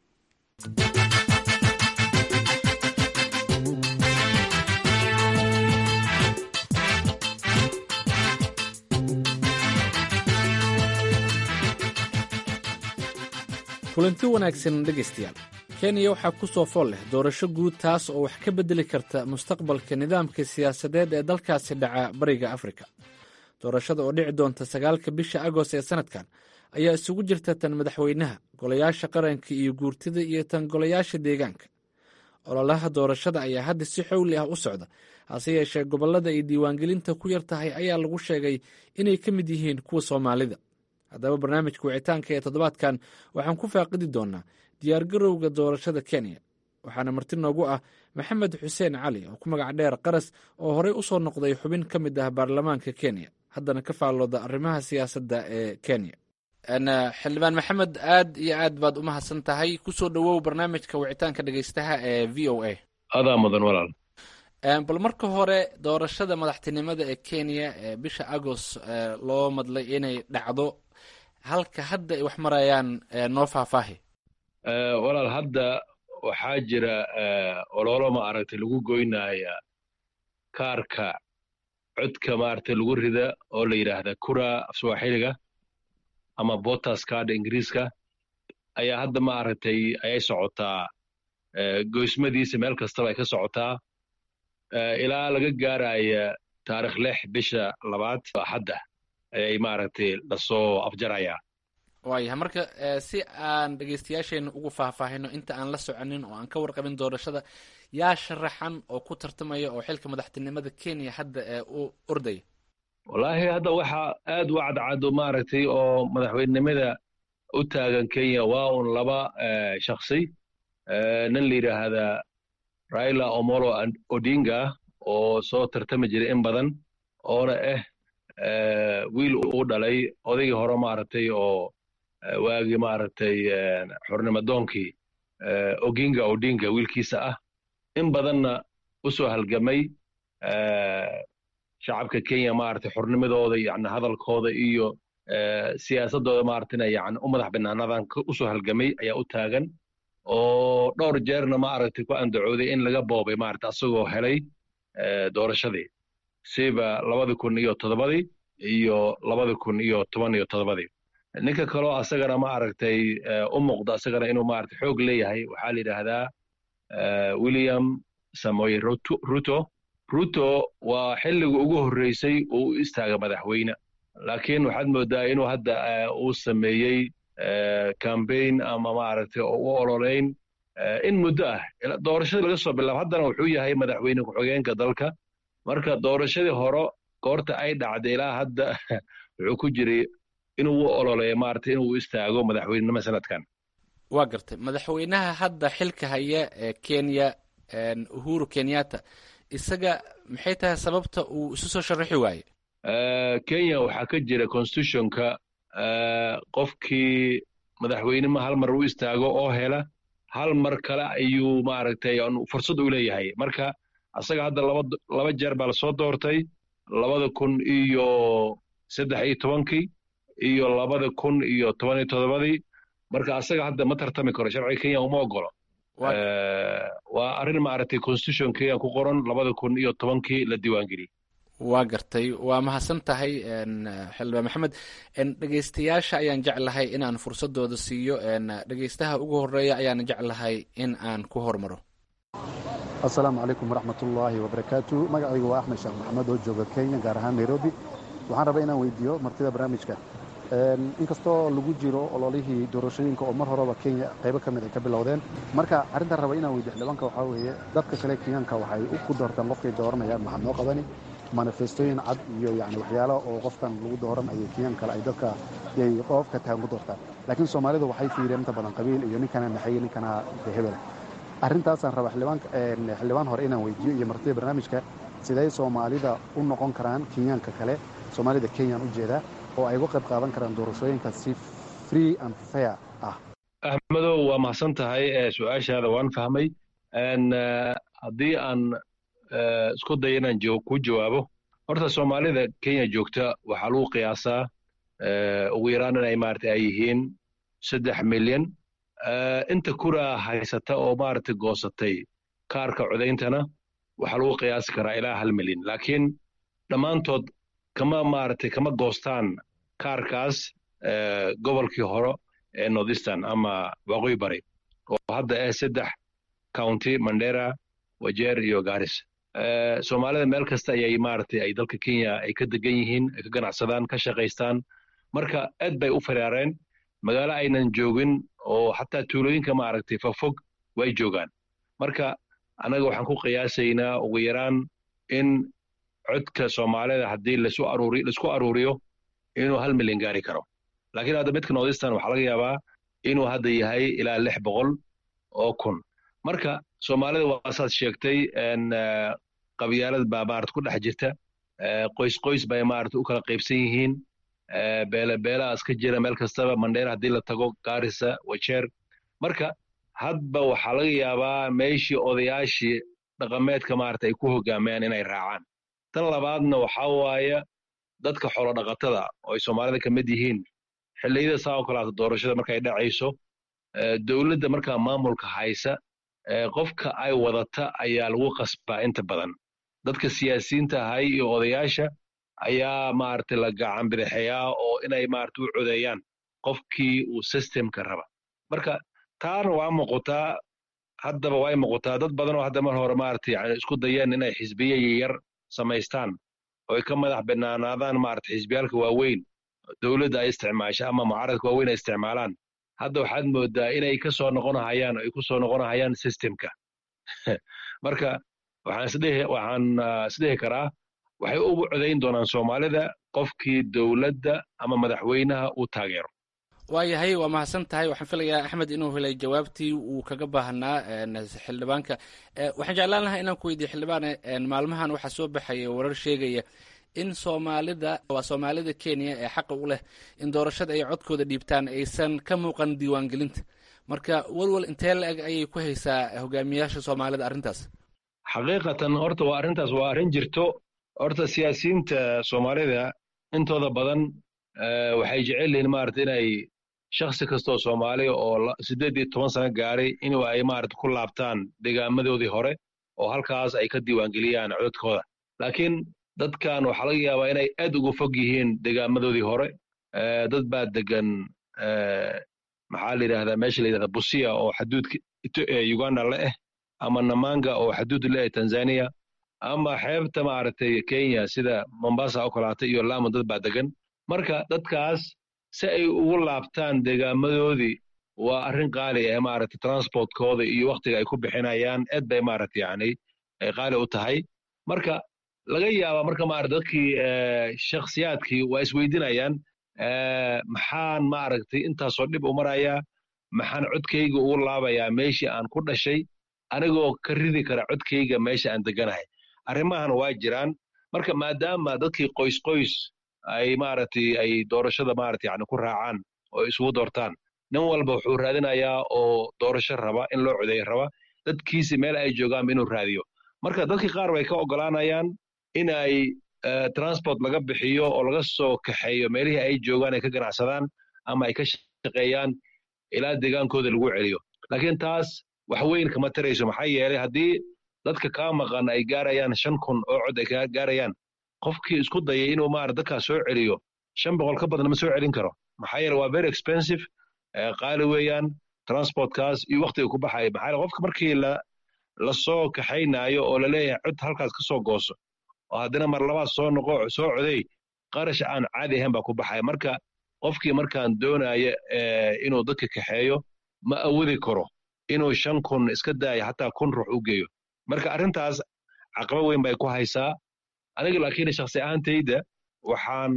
kulanti wanaagsan dhegaystayaal kenya waxaa ku soo fool leh doorasho guud taas oo wax ka beddeli karta mustaqbalka nidaamka siyaasadeed ee dalkaasi dhaca bariga afrika doorashada oo dhici doonta sagaalka bisha agost ee sanadkan ayaa isugu jirta tan madaxweynaha golayaasha qaranka iyo guurtida iyo tan golayaasha deegaanka ololaha doorashada ayaa hadda si xowli ah u socda hase yeeshee gobollada ay diiwaangelinta ku yar tahay ayaa lagu sheegay inay ka mid yihiin kuwa soomaalida haddaba barnaamijka wicitaanka ee toddobaadkan waxaan ku faaqidi doonaa diyaargarowga doorashada kenya waxaana marti noogu ah maxamed xuseen cali oo ku magac dheer qaras oo horey u soo noqday xubin ka mid ah baarlamaanka kenya haddana ka faallooda arrimaha siyaasadda ee kenya xildhibaan maxamed aad iyo aad baad u mahadsan tahay kusoo dhowow barnaamijka wicitaanka dhegeystaha ee v o a adaa mudan walaal bal marka hore doorashada madaxtinimada ee kenya ee bisha agost loo madlay inay dhacdo halka hadda ay wax marayaan noo faahfaahi walaal hadda waxaa jira ololo ma aragtay lagu goynaya kaarka codka maaragtay lagu rida oo la yidhaahda kura afswaaxiliga ama botas card ingiriiska ayaa hadda ma aragtay ayay socotaa goysmadiisa meel kastaba ay ka socotaa ilaa laga gaaraya taarikh lix bisha labaad axadda ayay maaragtay lasoo afjarayaa waayahay marka si aan dhegeystayaasheenna ugu faahfaahino inta aan la soconin oo aan ka warqabin doorashada yaa sharaxan oo ku tartamaya oo xilka madaxtinimada kenya hadda ee u ordaya wallaahi hadda waxaa aad u cadcado maaragtay oo madaxweynenimada u taagan kenya waa un laba shaksi nin la yidhaahdaa raila omolo odinga oo soo tartami jiray in badan oona ah wiil uu dhalay odaygii hore maaragtay oo waagii maaragtay xornimadoonkii oginga odinga wiilkiisa ah in badanna u soo halgamay shacabka kenya maaragtay xornimadooda yani hadalkooda iyo siyaasadooda maaragtay yani u madax banaanadan u soo halgamay ayaa u taagan oo dhowr jeerna maaragtay ku andacooday in laga boobay maaragtay asagoo helay doorashadii siba labadi kun iyo toddobadii iyo labadi kun iyo toban iyo toddobadii ninka kaloo asagana maaragtay u muuqda asagana inuu maaragtay xoog leeyahay waxaa la yidhaahdaa william samoy ruto ruto waa xilliga ugu horreysay uu u istaaga madaxweyne laakiin waxaad moodaa inuu hadda uu sameeyey cambaign ama maaragtay oo u ololeyn in muddo ah doorashadii laga soo bilaabo haddana wuxuu yahay madaxweyne ku-xigeenka dalka marka doorashadii hore goorta ay dhacday ilaa hadda wuxuu ku jiray inuu u ololeeyo maaragtay inuu u istaago madaxweynenimo sanadkan waa gartay madaxweynaha hadda xilka haya ee kenya uhuru kenyatta isaga maxay tahay sababta uu isu soo sharaxi waaye kenya waxaa ka jira constitutionka qofkii madaxweynema hal mar u istaago oo hela hal mar kale ayuu maaragtay fursad u leeyahay marka asaga hadda laba jeer baa lasoo doortay labada kun iyo saddex iyo tobankii iyo labada kun iyo toban iyo toddobadii marka asaga hadda ma tartami karo sharciga kenya uma ogolo waa arrin maaragtay constitution kenya ku qoran labada kun iyo tobankii la diiwaangeliyey waa gartay waa mahadsan tahay xildhibaan maxamed dhegeystayaasha ayaan jeclahay inaan fursadooda siiyo dhegeystaha ugu horeeya ayaan jeclahay in aan ku hormaro asalaamu calaykum waraxmatullaahi wabarakaatu magacaygu waa axmed sheekh maxamed oo jooga kenya gaar ahaan nairobi waxaan rabaa inaan weydiiyo martida barnaamijka inkastoo lagu jiro ololihii doorashooyinka oo mar horeba kenya qaybo ka mid ay ka bilowdeen marka arrintaan raba inaan weydiyo xildhibaanka waxaa weeye dadka kale kenyaanka waxay ku doortaan qofkay dooranayaan maxaa noo qabani manifestooyin cad iyo yani waxyaalo oo qofkan lagu dooran ayay kenyaan kale ay dadka yay qofka tahan ku doortaan laakiin soomaalidu waxay fiiriyeen inta badan qabiil iyo ninkana naxaye ninkana hebel arrintaasaan raba xildhibaan hore inaan weydiiyo iyo martida barnaamijka siday soomaalida u noqon karaan kenyaanka kale soomaalida kenyaan u jeedaa oo ay uga qayb qaadan karaan doorashooyinka si free and fair ah axmedow waa mahadsan tahay su-aashaada waan fahmay haddii aan isku dayo inaan ku jawaabo horta soomaalida kenya joogta waxaa lagu qiyaasaa ugu yaraan inay maarata ay yihiin saddex milyan inta kuraa haysata oo maarata goosatay kaarka codayntana waxaa lagu qiyaasi karaa ilaa hal milyan laakiin dhammaantood kama maarata kama goostaan kaarkaas gobolkii hore ee northeastern ama waqooyi bari oo hadda ah saddex county mandera wajeer iyo garis soomaalida meel kasta ayay maaragtay ay dalka kenya ay ka degan yihiin ay ka ganacsadaan ka shaqaystaan marka aad bay u firaareen magaalo aynan joogin oo xataa tuulooyinka maaragtay fogfog way joogaan marka annaga waxaan ku qiyaasaynaa ugu yaraan in codka soomaalida haddii lasu aruuri laisku aruuriyo inuu hal milyan gaari karo laakiin hadda midka northeastern waxaa laga yaabaa inuu hadda yahay ilaa lix boqol oo kun marka soomaalida waa saad sheegtay qabyaalad baa maarata ku dhex jirta qoys qoys bay maarata u kala qaybsan yihiin beele beelahaas ka jira meel kastaba mandheer haddii la tago gaarisa wajeer marka hadba waxaa laga yaabaa meeshii odayaashii dhaqameedka maarata ay ku hogaamayaan inay raacaan tan labaadna waxaa waaye dadka xoolo dhaqatada oo ay soomaalida ka mid yihiin xilliyada saa oo kalaata doorashada markay dhacayso dowladda markaa maamulka haysa qofka ay wadata ayaa lagu qasbaa inta badan dadka siyaasiyiinta ahay iyo odayaasha ayaa maaragtay la gacan bidixeeyaa oo inay maarata u codeeyaan qofkii uu systemka raba marka taana waa muuqataa haddaba way muuqataa dad badan oo hadda mar hore maarata yani isku dayeen inay xisbiye yar samaystaan oo ay ka madax banaanaadaan maarata xisbiyaalka waaweyn dowladda ay isticmaasha ama mucaaradka waaweyn ay isticmaalaan hadda waxaad moodaa inay ka soo noqonahayaan ay ku soo noqonahayaan systemka marka waxaan isdhihi waxaan isdhihi karaa waxay ugu codayn doonaan soomaalida qofkii dowladda ama madaxweynaha uu taageero waayahay waa mahadsan tahay waxaan filayaa axmed inuu helay jawaabtii uu kaga baahnaa xildhibaanka waxaan jeclaan lahaa inaan ku weydiiye xildhibaane maalmahan waxaa soo baxaya warar sheegaya in soomaalida waa soomaalida kenya ee xaqa u leh in doorashada ay codkooda dhiibtaan aysan ka muuqan diiwaangelinta marka walwal intee la-eg ayay ku haysaa hogaamiyaasha soomaalida arrintaas xaqiiqatan horta waa arrintaas waa arrin jirto horta siyaasiyiinta soomaalida intooda badan waxay jecel yihiin maarata inay shakhsi kastoo soomaali oo siddeed iyo toban sano gaaray inuu ay maarata ku laabtaan degaamadoodii hore oo halkaas ay ka diiwaangeliyaan codadkooda laakiin dadkan waxaa laga yaabaa inay aad uga fog yihiin degaamadoodii hore dad baa degan maxaa la yidhahdaa meesha la yidhahda busia oo xaduudka uganda le ah ama namanga oo xaduud le ah tanzania ama xeebta maaragtay kenya sida mombasa oo kalaata iyo lamu dad baa degan marka dadkaas si ay ugu laabtaan degaamadoodii waa arrin qaali ah maaragtay transportkooda iyo waktiga ay ku bixinayaan aad bay maaragtay yani qaali u tahay marka laga yaaba marka maarata dadkii shakhsiyaadkii waa isweydinayaan maxaan maaragtay intaasoo dhib u marayaa maxaan codkayga ugu laabayaa meeshii aan ku dhashay anigoo ka ridi kara codkayga meesha aan deganahay arrimahan waa jiraan marka maadaama dadkii qoys qoys ay maaragtay ay doorashada maarata yani ku raacaan oo isugu doortaan nin walba wuxuu raadinayaa oo doorasho raba in loo codeeyo raba dadkiisi meel ay joogaanba inuu raadiyo marka dadkii qaar bay ka ogolaanayaan in ay transport laga bixiyo oo laga soo kaxeeyo meelihii ay joogaan ay ka ganacsadaan ama ay ka shaqeeyaan ilaa deegaankooda lagu celiyo laakiin taas wax weyn kama tarayso maxaa yeelay haddii dadka kaa maqan ay gaarayaan shan kun oo cod ay kaa gaarayaan qofkii isku dayay inuu maara dadkaas soo celiyo shan boqol ka badan ma soo celin karo maxaa yeele waa very expensive qaali weeyaan transportkaas iyo waktiga ku baxaya maxaa yeele qofka markii la lasoo kaxaynaayo oo laleeyahay cod halkaas ka soo gooso oo haddana mar labaad soo noqo soo coday qarash aan caadi ahayn baa ku baxaya marka qofkii markaan doonaya inuu dadka kaxeeyo ma awoodi karo inuu shan kun iska daayo hataa kun ruux u geeyo marka arrintaas caqaba weyn bay ku haysaa aniga laakiin shakhsi ahaantayda waxaan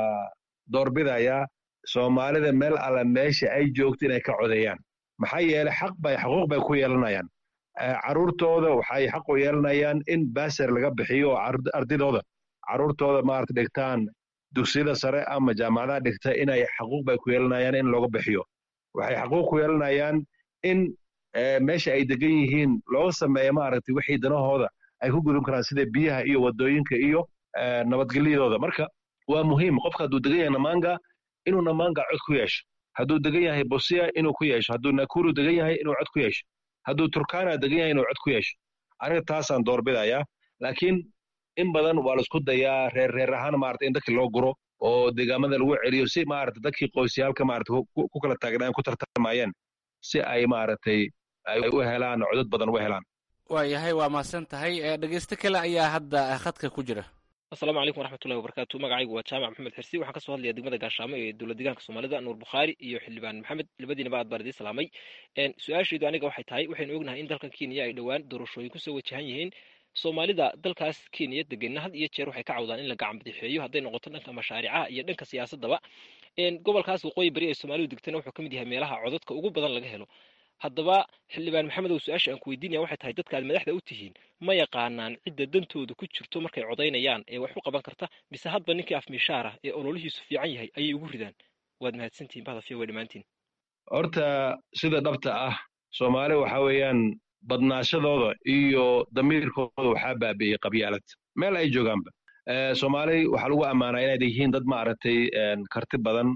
doorbidayaa soomaalida meel alla meesha ay joogto inay ka codeeyaan maxaa yeelay xaq bay xuquuq bay ku yeelanayaan carruurtooda waxay xaq u yeelanayaan in baser laga bixiyo oo ardidooda carruurtooda maarata dhigtaan dugsiyada sare ama jaamacadaha dhigta inay xaquuq bay ku yeelanayaan in looga bixiyo waxay xaquuq ku yeelanayaan in meesha ay degan yihiin looga sameeya maaragtay wixii danahooda ay ku gudun karaan sida biyaha iyo wadooyinka iyo nabadgelyadooda marka waa muhiim qofka hadduu degan yahay namanga inuu namanga cod ku yeesho hadduu degan yahay bosia inuu ku yeesho hadduu nakuru degan yahay inuu cod ku yeesho hadduu turkana degan yahay inuu cod ku yeesho aniga taasaan doorbidayaa laakiin in badan waa laisku dayaa reer reer ahaan maarata in dadkii loo guro oo deegaamada lagu celiyo si maarata dadkii qoysyaalka maarata ku kala taagnaan ku tartamayeen si ay maaragtay ay u helaan codad badan u helaan waayahay waa mahadsan tahay dhegeysto kale ayaa hadda khadka ku jira asalaamu calaykum waraxmatullahi wabarakaatu magacaygu waa jaamac maxamed xirsi waxaan kasoo hadlayaa degmada gaashaamo ee dowlad deegaanka soomaalida nuur bukhaari iyo xildhibaan maxamed labadiinaba aad baan idiin salaamay su-aashaydu aniga waxay tahay waxaynu ognahay in dalkan kenya ay dhowaan doorashooyin kusoo wajahan yihiin soomaalida dalkaas kenya degenna had iyo jeer waxay ka cawdaan in la gacan badixeeyo hadday noqoto dhanka mashaaricaha iyo dhanka siyaasadaba gobolkaas waqooyi bari ee soomaalidu degtana wuxuu ka mid yahay meelaha codadka ugu badan laga helo haddaba xildhibaan maxamed ow su-aasha aan ku weydiinaya waxay tahay dadka aad madaxda u tihiin ma yaqaanaan cidda dantooda ku jirto markay codaynayaan ee wax u qaban karta mise hadba ninkii afmishaar ah ee ololihiisu fiican yahay ayay ugu ridaan waad mahadsantihin bahdafiya way dhammaantiin horta sida dhabta ah soomaali waxa weeyaan badnaashadooda iyo damiirkooda waxaa baabi'iyey qabyaalad meel ay joogaanba soomaali waxaa lagu ammaanaa inayd yihiin dad maaragtay karti badan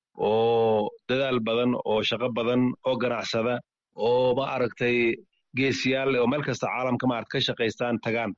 oo dadaal badan oo shaqo badan oo ganacsada oo ma aragtay geesiyaal oo meel kasta caalamka maarata ka shaqaystaan tagaan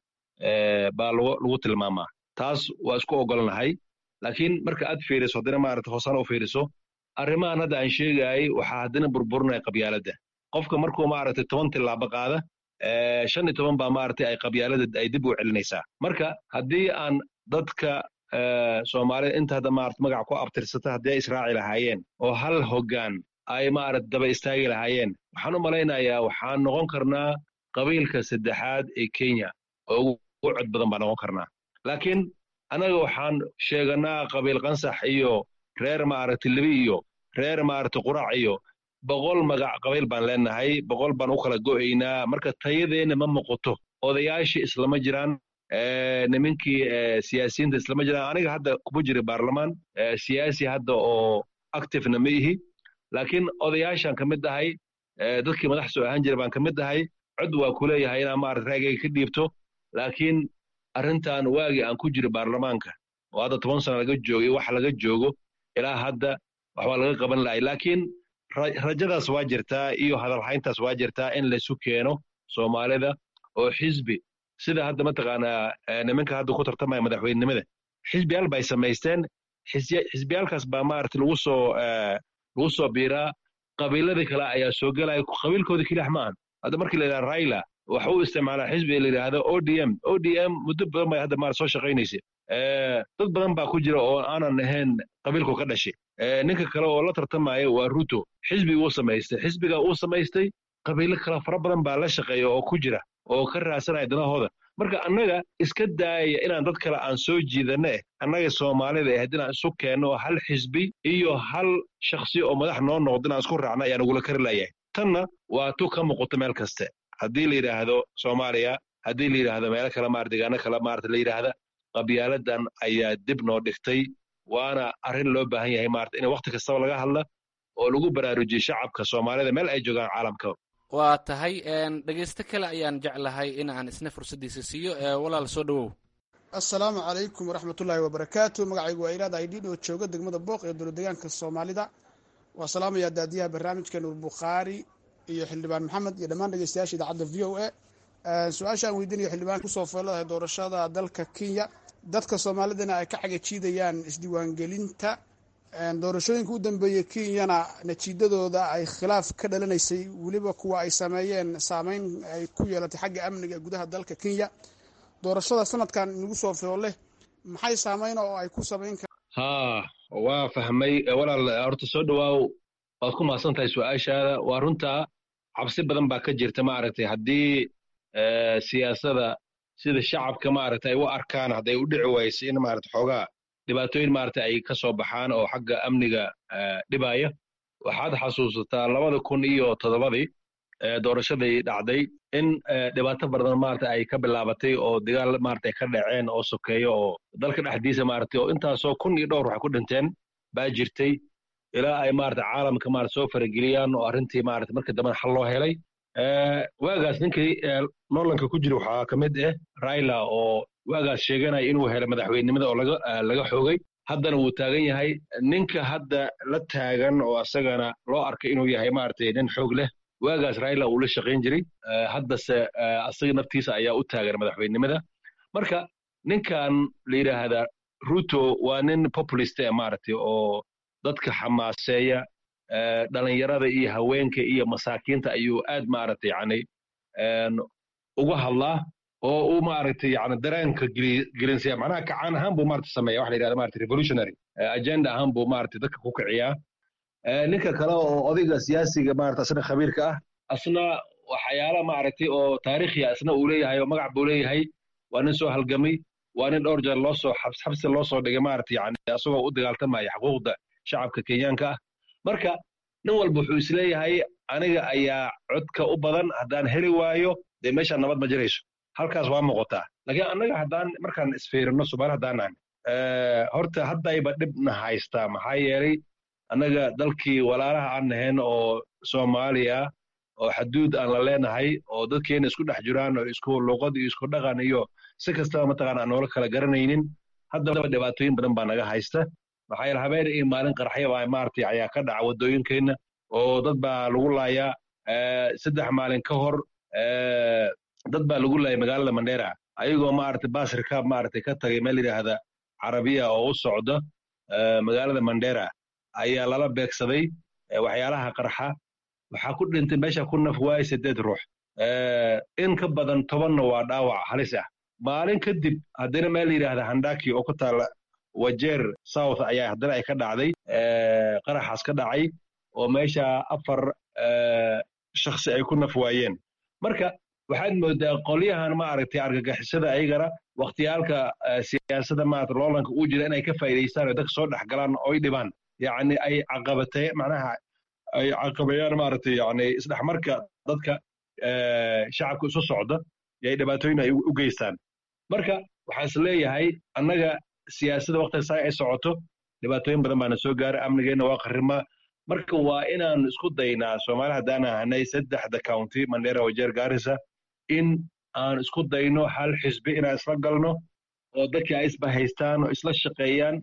baa lagu tilmaamaa taas waa isku ogolnahay laakiin marka aad fiiriso haddina maarata hoosana u fiiriso arrimahan hadda aan sheegaayay waxaa haddina burburinaya qabyaaladda qofka markuu maaragtay toban tilaabo qaada shan iyo toban baa maaragtay ay qabyaalada ay dib u celinaysaa marka haddii aan dadka soomaalida inta hadda maarata magac ku abtirsata haddii ay israaci lahaayeen oo hal hoggaan ay maarata daba istaagi lahaayeen waxaan u malaynayaa waxaan noqon karnaa qabiilka saddexaad ee kenya oo ugu cod badan baan noqon karnaa laakiin annaga waxaan sheeganaa qabiil qansax iyo reer maaragta libi iyo reer maaragta qurac iyo boqol magac qabiil baan leenahay boqol baan u kala go'aynaa marka tayadeenna ma muuqato odayaashii islama jiraan nimankii siyaasiyiinta islama jiraan aniga hadda kuma jira baarlamaan siyaasi hadda oo activena ma ihi laakiin odayaashaan ka mid ahay dadkii madax soo ahaan jira baan ka mid ahay cod waa ku leeyahay inaan maarata raagayga ka dhiibto laakiin arrintan waagii aan ku jiro baarlamaanka oo hadda toban sana laga joogay wax laga joogo ilaa hadda waxbaa laga qaban lahay laakiin rajadaas waa jirtaa iyo hadalhayntaas waa jirtaa in laysu keeno soomaalida oo xisbi sida hadda mataqaanaa nimanka hadda ku tartamaya madaxweynenimada xisbiyaal bay samaysteen xisbiyaalkaas baa maarata lagu soo lagu soo biiraa qabiiladii kale ayaa soo gelaya qabiilkooda kelix ma ahan hadda markii la yidhaha raila waxa uu isticmaalaa xisbi la yidhaahdo o d m o d m muddo badan bay hadda maarata soo shaqaynaysa dad badan baa ku jira oo aanan ahayn qabiilku ka dhashay ninka kale oo la tartamaya waa ruto xisbi uu samaystay xisbiga uu samaystay qabiilo kale fara badan baa la shaqeeya oo ku jira oo ka raadsanaya danahooda marka annaga iska daayaya inaan dad kale aan soo jiidanne annaga soomaalida ahayd inaan isu keenno hal xisbi iyo hal shakhsi oo madax noo noqdo inaan isku raacna ayaan ugula kari layahay tanna waa tu ka muuqato meel kaste haddii la yidhaahdo soomaaliya haddii la yidhaahdo meelo kale maar deegaano kale maarata la yidhaahda qabyaaladan ayaa dib noo dhigtay waana arrin loo baahan yahay maarata in wakhti kastaba laga hadla oo lagu baraarujiyo shacabka soomaalida meel ay joogaan caalamka waa tahay dhegeysto kale ayaan jeclahay in aan isna fursaddiisa siiyo walaal soo dhowow assalaamu calaykum waraxmatullaahi wabarakaatu magacaygu waa ilaad aydhiin oo jooga degmada booq ee dowlad deegaanka soomaalida waa salaamayaa daadiyaha barnaamijka nuur bukhaari iyo xildhibaan maxamed iyo dhammaan dhegeystayaasha idaacadda v o a su-aasha aan weydiinayo xildhibaan kusoo fooladahay doorashada dalka kenya dadka soomaalidana ay ka xagajiidayaan isdiiwaangelinta doorashooyinka u dambeeyey kenyana natiijadooda ay khilaaf ka dhalanaysay weliba kuwa ay sameeyeen saameyn ay ku yeelatay xagga amniga gudaha dalka kenya doorashada sanadkan nagu soo fooleh maxay saameyn oo ay ku samayn kar haa waa fahmay walaal horta soo dhowaaw waad ku mahadsan tahay su-aashaada waa runtaa cabsi badan baa ka jirta maaragtay haddii siyaasada sida shacabka maaragtay ay u arkaan hadday u dhici wayso in maarata xoogaa dhibaatooyin maarata ay ka soo baxaan oo xagga amniga dhibaya waxaad xasuusataa labada kun iyo toddobadii doorashadii dhacday in dhibaato badan maarata ay ka bilaabatay oo dagaal maarata ay ka dhaceen oo sokeeyo oo dalka dhexdiisa maarata oo intaasoo kun iyo dhowr wax ku dhinteen baa jirtay ilaa ay maarata caalamka maarata soo farageliyaan oo arrintii maarata marka dambena xal loo helay waagaas ninkii noolanka ku jira waxaa ka mid ah raila oo waagaas sheeganaya inuu helay madaxweynenimada oo laga laga xoogay haddana wuu taagan yahay ninka hadda la taagan oo asagana loo arkay inuu yahay maaragtay nin xoog leh waagaas raila uu la shaqayn jiray haddase asaga naftiisa ayaa u taagan madaxweynenimada marka ninkan la yidhaahdaa ruto waa nin populist eh maaragtay oo dadka xamaaseeya dhalinyarada iyo haweenka iyo masaakiinta ayuu aad maaragtay yani uga hadlaa oo uu maaragtay yani dareenka gelinsiya macnaha kacaan ahaan buu maaragtay sameeya waxa la yidhahda maaragtay revolutionary agenda ahaan buu maaragtay dadka ku kiciyaa ninka kale oo odayga siyaasiga maaragtay asna khabiirka ah asna waxyaala maaragtay oo taariikhiya asna uu leeyahay oo magac buu leeyahay waa nin soo halgamay waa nin dhowr jeer loo soo xabsi loo soo dhigay maaragtay yani asagoo u dagaaltamaya xuquuqda shacabka kenyaanka ah marka nin walba wuxuu isleeyahay aniga ayaa codka u badan haddaan heli waayo dee meesha nabad ma jirayso halkaas waa muuqataa laakiin annaga haddaan markaan isfiirino soomaali haddaan nahan horta haddayba dhibna haystaa maxaa yeelay annaga dalkii walaalaha aan nahayn oo soomaaliya oo xaduud aan la leenahay oo dadkeena isku dhex jiraan oo isku luqad iyo isku dhaqan iyo si kastaba mataqaana aan noola kala garanaynin haddaba dhibaatooyin badan baa naga haysta maxaa yeele habeen iyo maalin qarxya baa maaragtay ayaa ka dhaca waddooyinkeenna oo dad baa lagu laayaa saddex maalin ka hor dad baa lagu laayay magaalada mandera ayagoo maaragtay baas rikaab maaragtay ka tagay meel yidhaahda carabiya oo u socda magaalada mandera ayaa lala beegsaday waxyaalaha qarxa waxaa ku dhintay meesha ku naf waayay siddeed ruux in ka badan tobanna waa dhaawac halis ah maalin kadib haddana meel yidhaahda handaki oo ku taala wajeer south ayaa haddana ay ka dhacday qaraxaas ka dhacay oo meesha afar shakhsi ay ku naf waayeen marka waxaad moodaa qolyahan maaragtay argagixisada ayagana wakhtiyaalka siyaasadda maarata loolanka uu jira inay ka faa'iidaystaan oo dadka soo dhex galaan oo ay dhibaan yacni ay caqabatee macnaha ay caqabeeyaan maaragtay yacni isdhexmarka dadka shacabka isu socda yay dhibaatooyin ay u geystaan marka waxaan is leeyahay annaga siyaasadda waktiga saa ay socoto dhibaatooyin badan baana soo gaaray amnigeenna waa qarrima marka waa inaan isku daynaa soomaali haddaan ahanay saddexda county mandera wajeer gaarisa in aan isku dayno hal xisbi inaan isla galno oo dadkii ay isba haystaan oo isla shaqeeyaan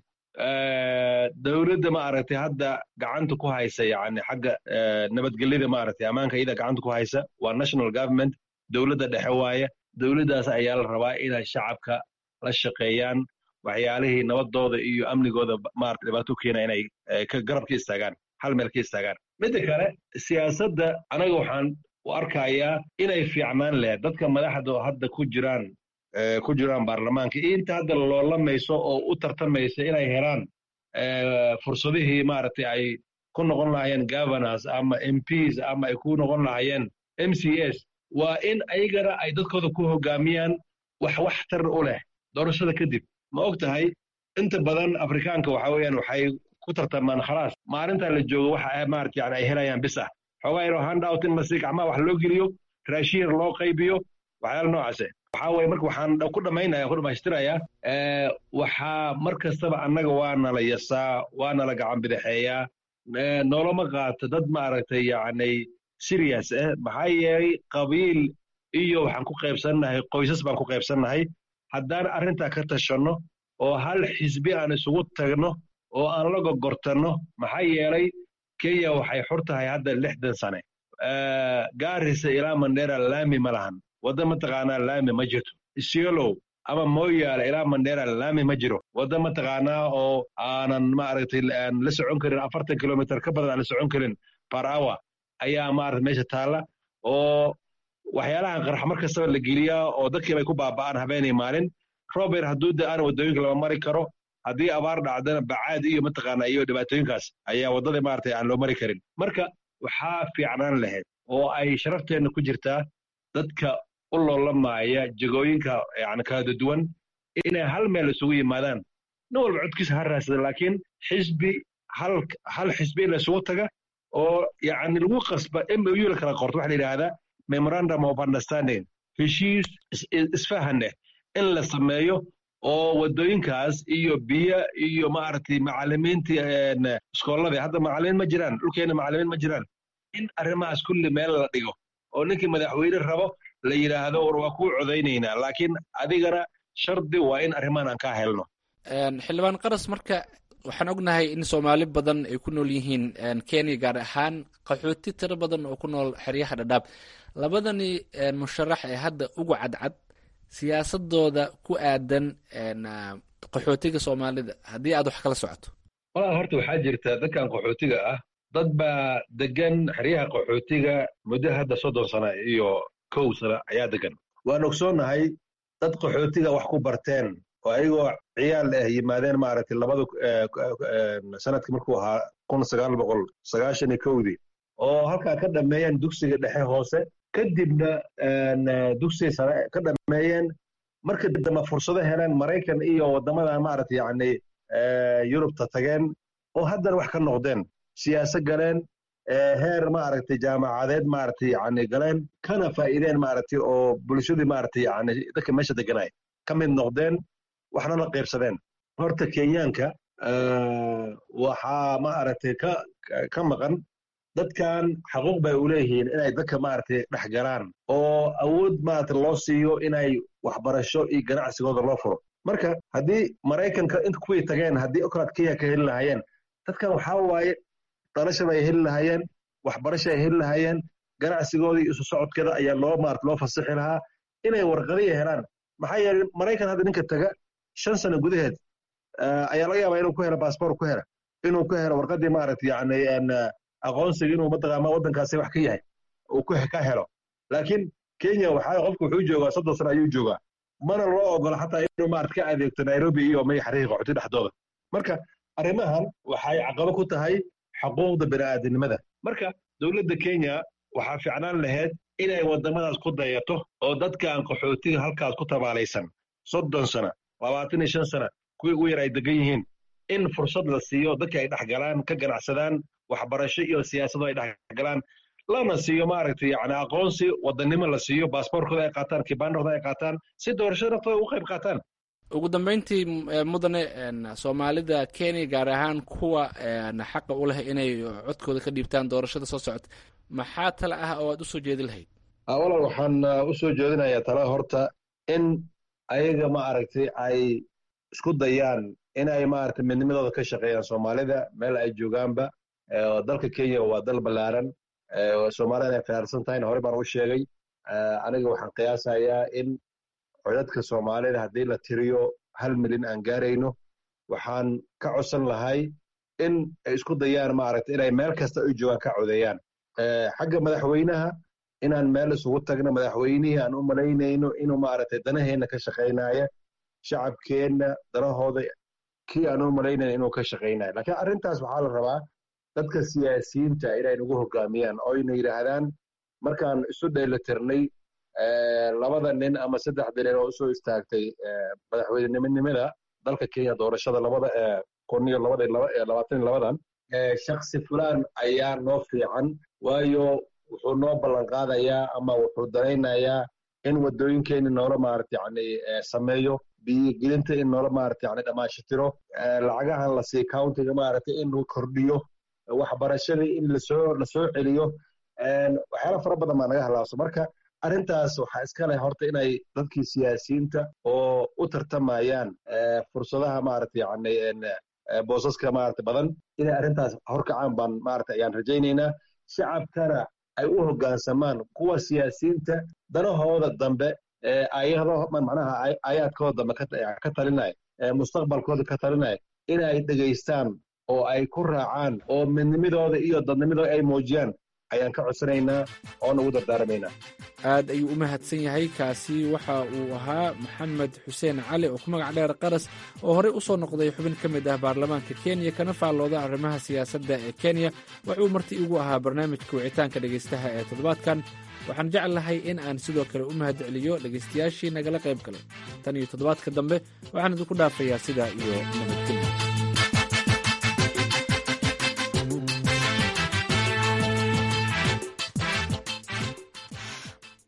dowladda maaragtay hadda gacanta ku haysa yani xagga nabadgelyada maaragtay ammaanka iyada gacanta ku haysa waa national government dowladda dhexe waaye dowladdaas ayaa la rabaa inay shacabka la shaqeeyaan waxyaalihii nabadooda iyo amnigooda maarata dhibaato keena inay ka garab ka istaagaan hal meel ka istaagaan midda kale siyaasadda anaga waxaan u arkayaa inay fiicnaan lehed dadka madaxda oo hadda ku jiraan ku jiraan baarlamaanka iyo inta hadda loolamayso oo u tartamaysa inay helaan fursadihii maaragtay ay ku noqon lahaayeen governors ama mps ama ay ku noqon lahaayeen m c s waa in ayagana ay dadkooda ku hogaamiyaan wax waxtar u leh doorashada kadib ma og tahay inta badan afrikaanka waxa weeyaan waxay ku tartamaan khalaas maalintaa la joogo waxa maarata yani ay helayaan bis ah xoogaa yaroo handout in masi gacmaha wax loo geliyo raashin loo qaybiyo waxyaala noocaase waxaa weye marka waxaan ku dhamaynaya ku dhamaystirayaa waxaa mar kastaba annaga waa nala yasaa waa nala gacan bidixeeyaa noolama qaato dad maaragtay yacni serious ah maxaa yeelay qabiil iyo waxaan ku qaybsannahay qoysas baan ku qaybsannahay haddaan arrintaa ka tashanno oo hal xisbi aan isugu tagno oo aan la gogortanno maxaa yeelay kenya waxay xur tahay hadda lixdan sane gaarisa ilaa mandera laami ma lahan wadda mataqaanaa laami ma jirto isiolow ama moyaale ilaa mandera laami ma jiro wadda mataqaanaa oo aanan maaragtay aan la socon karin afartan kilomitr ka badan aan la socon karin par hour ayaa maarata meesha taalla oo waxyaalahan qarx mar kastaba la geliyaa oo dadkii bay ku baaba'aan habeenay maalin rober hadduu da aan waddooyinka lama mari karo haddii abaar dhacdana bacaad iyo mataqaanaa iyo dhibaatooyinkaas ayaa waddada maaragtay aan loo mari karin marka waxaa fiicnaan lahayd oo ay sharafteenna ku jirtaa dadka u loolamaaya jegooyinka yani kala duwan inay hal meel isugu yimaadaan nin walba codkiisa ha raadsada laakiin xisbi hal hal xisbi in la isugu taga oo yani lagu qasba mou la kala qorto waxa la yidhaahdaa memorandum of understanding heshiis isfahaneh in la sameeyo oo waddooyinkaas iyo biyo iyo maaragtay macallimiintii iskooladii hadda macallimiin ma jiraan dhulkeenna macallimiin ma jiraan in arrimahaas kulli meel la dhigo oo ninkii madaxweyne rabo la yidhaahdo war waa kuu codaynaynaa laakiin adigana shardi waa in arrimahan aan kaa helno xildhibaan qaras marka waxaan ognahay in soomaali badan ay ku nool yihiin kenya gaar ahaan qaxooti tiro badan oo ku nool xeryaha dhadhaab labadani musharax ee hadda ugu cadcad siyaasadooda ku aadan qaxootiga soomaalida haddii aad wax kala socoto walaal horta waxaa jirta dadkan qaxootiga ah dad baa degan xeryaha qaxootiga muddo hadda soddon sana iyo kow sana ayaa degan waan ogsoonnahay dad qaxootiga wax ku barteen oo ayagoo ciyaal ah yimaadeen maaragtay labada sanadkii markuu ahaa kun sagaal boqol sagaashan iyo kowdii oo halkaa ka dhammeeyeen dugsiga dhexe hoose kadibna dugsiga sare ka dhammeeyeen marka dambe fursado heleen maraykan iyo waddamada maaragtay yacni yurubta tageen oo haddana wax ka noqdeen siyaasad galeen heer maaragtay jaamacadeed maaragtay yacni galeen kana faa'iideen maaragtay oo bulshadii maaragtay yacni dadka meesha deganay ka mid noqdeen waxna la qaybsadeen horta kenyaanka waxaa maaragtay ka ka maqan dadkan xaquuq bay u leeyihiin inay dadka maaragtay dhex galaan oo awood maaragtay loo siiyo inay waxbarasho iyo ganacsigooda loo furo marka haddii maraykanka inta kuwii tageen haddii okolaad kenya ka heli lahaayeen dadkan waxaa waaye dalashaba ay heli lahaayeen waxbarasho ay heli lahaayeen ganacsigooda iyo isu socodkeeda ayaa loo maarata loo fasixi lahaa inay warqadiya helaan maxaa yeelay maraykan hadda ninka taga shan sano gudaheed ayaa laga yaabaa inuu ku helo baasboor ku helo inuu ku helo warqadii maaragtay yacni aqoonsiga inuu mataqaama waddankaasi wax ka yahay uu ka helo laakiin kenya waxaa qofku wuxuu joogaa soddon sano ayuu joogaa mana loo ogola xataa inuu maarata ka adeegto nairobi iyo may xariiqa qaxooti dhexdooda marka arrimahan waxay caqabo ku tahay xuquuqda bini'aadanimada marka dowladda kenya waxaa ficnaan lahayd inay waddamadaas ku dayato oo dadkan qaxootiga halkaas ku tabaalaysan soddon sana labaatan iyo shan sana kuwii ugu yar ay degan yihiin in fursad la siiyo dadka ay dhex galaan ka ganacsadaan waxbarasho iyo siyaasado ay dhex galaan lana siiyo maaragtay yani aqoonsi wadannimo la siiyo baasboorkooda ay qaataan kibaandhooda ay qaataan si doorashada naftooda ugu qayb qaataan ugu dambeyntii mudane soomaalida kenya gaar ahaan kuwa xaqa u leh inay codkooda ka dhiibtaan doorashada soo socota maxaa tale ah oo aad usoo jeedi lahayd walaal waxaan usoo jeedinayaa tala horta in ayaga maaragtay ay isku dayaan inay maaragtay midnimadooda ka shaqeeyaan soomaalida meel ay joogaanba dalka kenya waa dal ballaaran soomaalida inay khiyaarsan tahayna hore baan u sheegay aniga waxaan qiyaasayaa in codadka soomaalida haddii la tiriyo hal milyan aan gaarayno waxaan ka codsan lahay in ay isku dayaan maaragtay inay meel kasta ay joogaan ka codeeyaan xagga madaxweynaha inaan meel isugu tagno madaxweynihii aan u malaynayno inuu maaragtay danaheenna ka shaqaynaya shacabkeenna danahooda kii aan u malaynayno inuu ka shaqaynayo laakiin arrintaas waxaa la rabaa dadka siyaasiyiinta inay nagu hogaamiyaan oo ayna yidhaahdaan markaan isu dheelitirnay labada nin ama saddexda nin oo usoo istaagtay madaxweynenimanimada dalka kenya doorashada labada kun iyo labada labaatan iyo labadan shaksi fulaan ayaa noo fiican waayo wuxuu noo ballan qaadayaa ama wuxuu danaynayaa in waddooyinkeeni noola maarata yani sameeyo biyogelinta in noola maarata yani dhammaashitiro lacagahan la sii countiga maarata inuu kordhiyo waxbarashadii in lasoo lasoo celiyo waxyaala fara badan baa naga halaabso marka arrintaas waxaa iska leh horta inay dadkii siyaasiyiinta oo u tartamayaan fursadaha maarata yani boosaska maarata badan inay arrintaas horkacaan baan maarata ayaan rajaynaynaa shacabkana ay u hoggaansamaan kuwa siyaasiyiinta danahooda dambe ayado macnaha aayaadkooda dambe ka talinaya mustaqbalkooda ka talinaya inay dhegaystaan oo ay ku raacaan oo midnimadooda iyo dadnimadooda ay muujiyaan ayaan ka codsanaynaa oona ugu dardaaramaynaa aad ayuu u mahadsan yahay kaasi waxa uu ahaa maxamed xuseen cali oo ku magac dheer qaras oo horey u soo noqday xubin ka mid ah baarlamaanka kenya kana faallooda arrimaha siyaasadda ee kenya wuxuu marti igu ahaa barnaamijka wicitaanka dhegaystaha ee toddobaadkan waxaan jeclahay in aan sidoo kale u mahad celiyo dhegaystayaashii nagala qayb galay tan iyo toddobaadka dambe waxaan idinku dhaafayaa sidaa iyo nabadgelya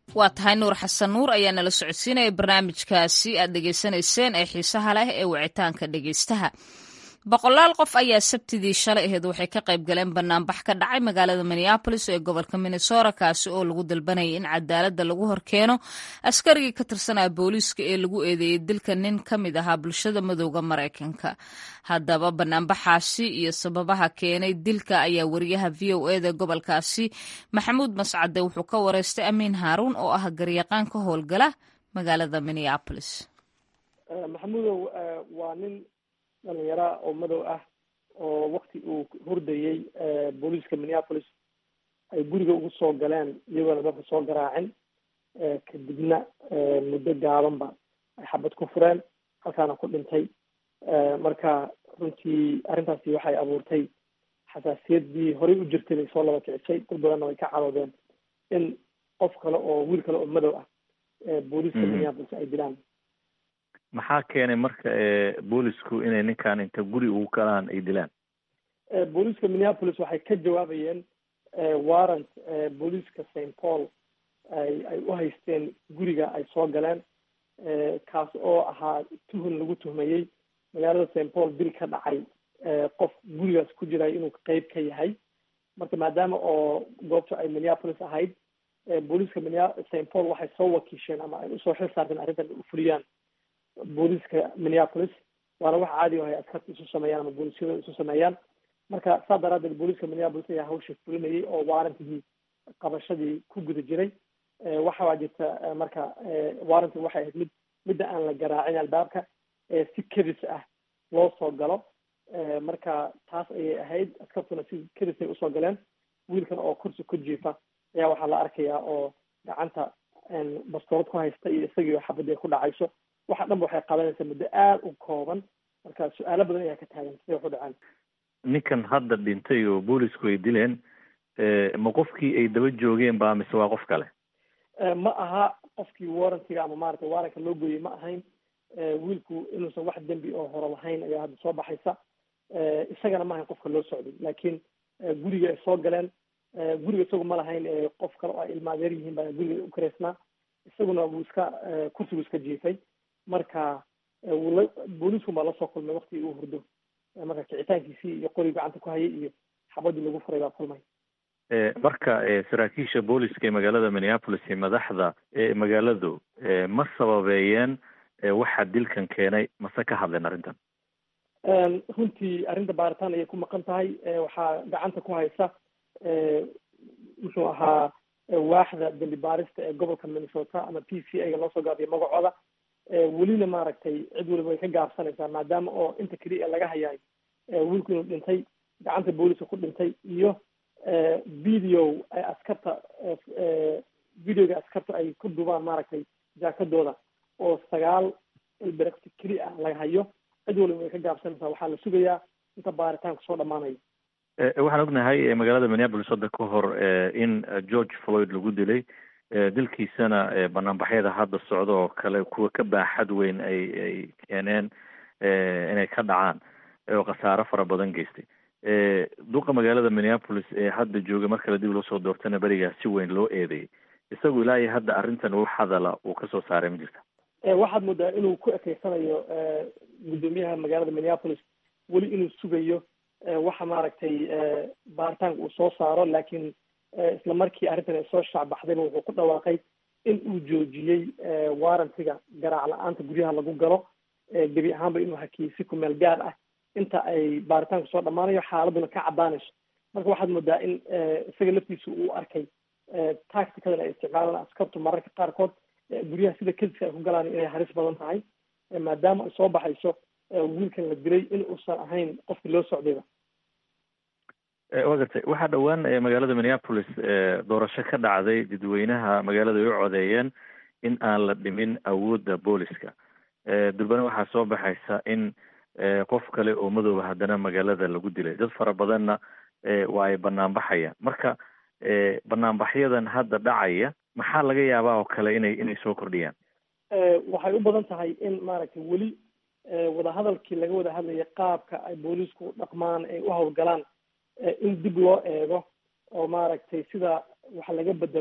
waa tahay nuur xasan nuur ayaa nala socodsiinaya barnaamijkaasi aad dhegaysanayseen ee xiisaha leh ee wicitaanka dhegaystaha boqolaal qof ayaa sabtidii shalay aheed waxay ka qayb galeen banaanbax ka dhacay magaalada minneabolis ee gobolka minnesota kaasi oo lagu dalbanayay in cadaaladda lagu horkeeno askarigii ka tirsanaa booliiska ee lagu eedeeyey dilka nin ka mid ahaa bulshada madowda maraykanka haddaba banaanbaxaasi iyo sababaha keenay dilka ayaa wariyaha v o eda gobolkaasi maxamuud mascade wuxuu ka wareystay amiin haaruun oo ah garyaqaan ka howlgala magaalada minneabolis maxamuudow waa nin dhalinyara oo madow ah oo wakti uu hurdayey booliiska minneapolis ay guriga ugu soo galeen iyagoona dadka soo garaacin kadibna muddo gaabanba ay xabad ku fureen halkaana ku dhintay marka runtii arrintaasi waxay abuurtay xasaasiyaddii horey u jirtay bay soo laba kicisay dad badanna way ka caroodeen in qof kale oo wiil kale oo madow ah booliiska minneapolis ay dilaan maxaa keenay marka boolisku inay ninkan inta guri ugu galaan ay dilaan booliiska minneapolis waxay ka jawaabayeen warrant booliiska st paul ay ay u haysteen guriga ay soo galeen kaas oo ahaa tuhun lagu tuhmayey magaalada st paul dil ka dhacay qof gurigaas ku jiray inuu qeyb ka yahay marka maadaama oo goobta ay minneapolis ahayd booliiska minea st paul waxay soo wakiisheen ama ay usoo xil saarteen arrintan u fuliyaan booliiska minneapolis waana wax caadi ahay askarta isu sameeyaan ama booliisyada isu sameeyaan marka saa daraadeed booliiska minneapolis ayaa hawsha fulinayay oo waarantigii qabashadii ku guda jiray waxaa jirta marka waaranti waxay ahayd mid midda aan la garaacin albaabka si kedis ah loo soo galo marka taas ayay ahayd askartuna si kedis ay usoo galeen wiilkan oo kursi ku jiifa ayaa waxaa la arkayaa oo gacanta bastoolad ku haysta iyo isagii oo xabadii ku dhacayso waxa dhanba waxay qabanaysaa muddo aada u kooban marka su-aalo badan ayaa ka taagan siday wax u dhacaan ninkan hadda dhintay oo boolisku ay dileen ma qofkii ay daba joogeen ba mise waa qof kale ma aha qofkii warrantiga ama maaragtay waaranka loo gooyey ma ahayn wiilku inuusan wax dembi oo hore lahayn ayaa hadda soo baxaysa isagana ma ahayn qofka loo socday laakiin guriga ay soo galeen guriga isagu ma lahayn qof kale oo ay ilmaadeer yihiin baa guriga u kareysnaa isaguna wuu iska kursigu iska jiifay marka wula booliisku baa lasoo kulmay waktigii uu hurdo marka kicitaankiisii iyo qori gacanta ku hayay iyo xabadii lagu furay baa kulmay marka saraakiisha booliska ee magaalada minneapolis iyo madaxda magaaladu ma sababeeyeen waxa dilkan keenay mase ka hadleen arrintan runtii arrinta baaritaan ayay ku maqan tahay waxaa gacanta ku haysa muxuu ahaa waaxda dembi baarista ee gobolka minnesota ama p c a ga loo soo gaabiyo magacooda welina maaragtay cid waliba way ka gaabsanaysaa maadaama oo inta keliya laga hayaay wiilku inuu dhintay gacanta booliska ku dhintay iyo video ay askarta videoga askarta ay ku dubaan maaragtay jaakadooda oo sagaal ilberekti keli ah laga hayo cid waliba way ka gaabsanaysaa waxaa la sugayaa inta baaritaanku soo dhamaanayo waxaan ognahay magaalada minneapolis hadda ka hor in george floyd lagu dilay dilkiisana banaanbaxyada hadda socda oo kale kuwa ka baaxad weyn ay ay keeneen inay ka dhacaan oo khasaaro fara badan geystay duqa magaalada minneapolis ee hadda jooga mar kale dib loo soo doortana berigaa si weyn loo eedeeyay isagu ilaa iyo hadda arrintan wax hadala uu kasoo saaray ma jirta waxaad moodaa inuu ku ekeysanayo guddoomiyaha magaalada minneapolis weli inuu sugayo waxa maaragtay baaritaanka uu soo saaro laakiin isla markii arrintan ay soo shaacbaxdayba wuxuu ku dhawaaqay in uu joojiyey warrantiga garaac la-aanta guryaha lagu galo gebi ahaanba inuu hakiyey si kumeel gaar ah inta ay baaritaanku soo dhammaanayo xaaladuna ka caddaanayso marka waxaad moodaa in isaga laftiisa uu arkay tacticadan ay isticmaalaan askartu mararka qaarkood guryaha sida kediska ay ku galaan inay halis badan tahay maadaama ay soo baxayso wiilkan la dilay in uusan ahayn qofkii loo socdayba wa gartay waxaa dhowaan magaalada minneapolis doorasho ka dhacday dadweynaha magaalada ay u codeeyeen in aan la dhimin awoodda booliska durbana waxaa soo baxaysa in qof kale oo madooba haddana magaalada lagu dilay dad fara badanna waa ay banaanbaxayaan marka banaanbaxyadan hadda dhacaya maxaa laga yaabaa oo kale inay inay soo kordhiyaan waxay u badan tahay in maaragtay weli wadahadalkii laga wada hadlayay qaabka ay booliisku dhaqmaan ay u hawlgalaan in dib loo eego oo maaragtay sida wax laga bedelo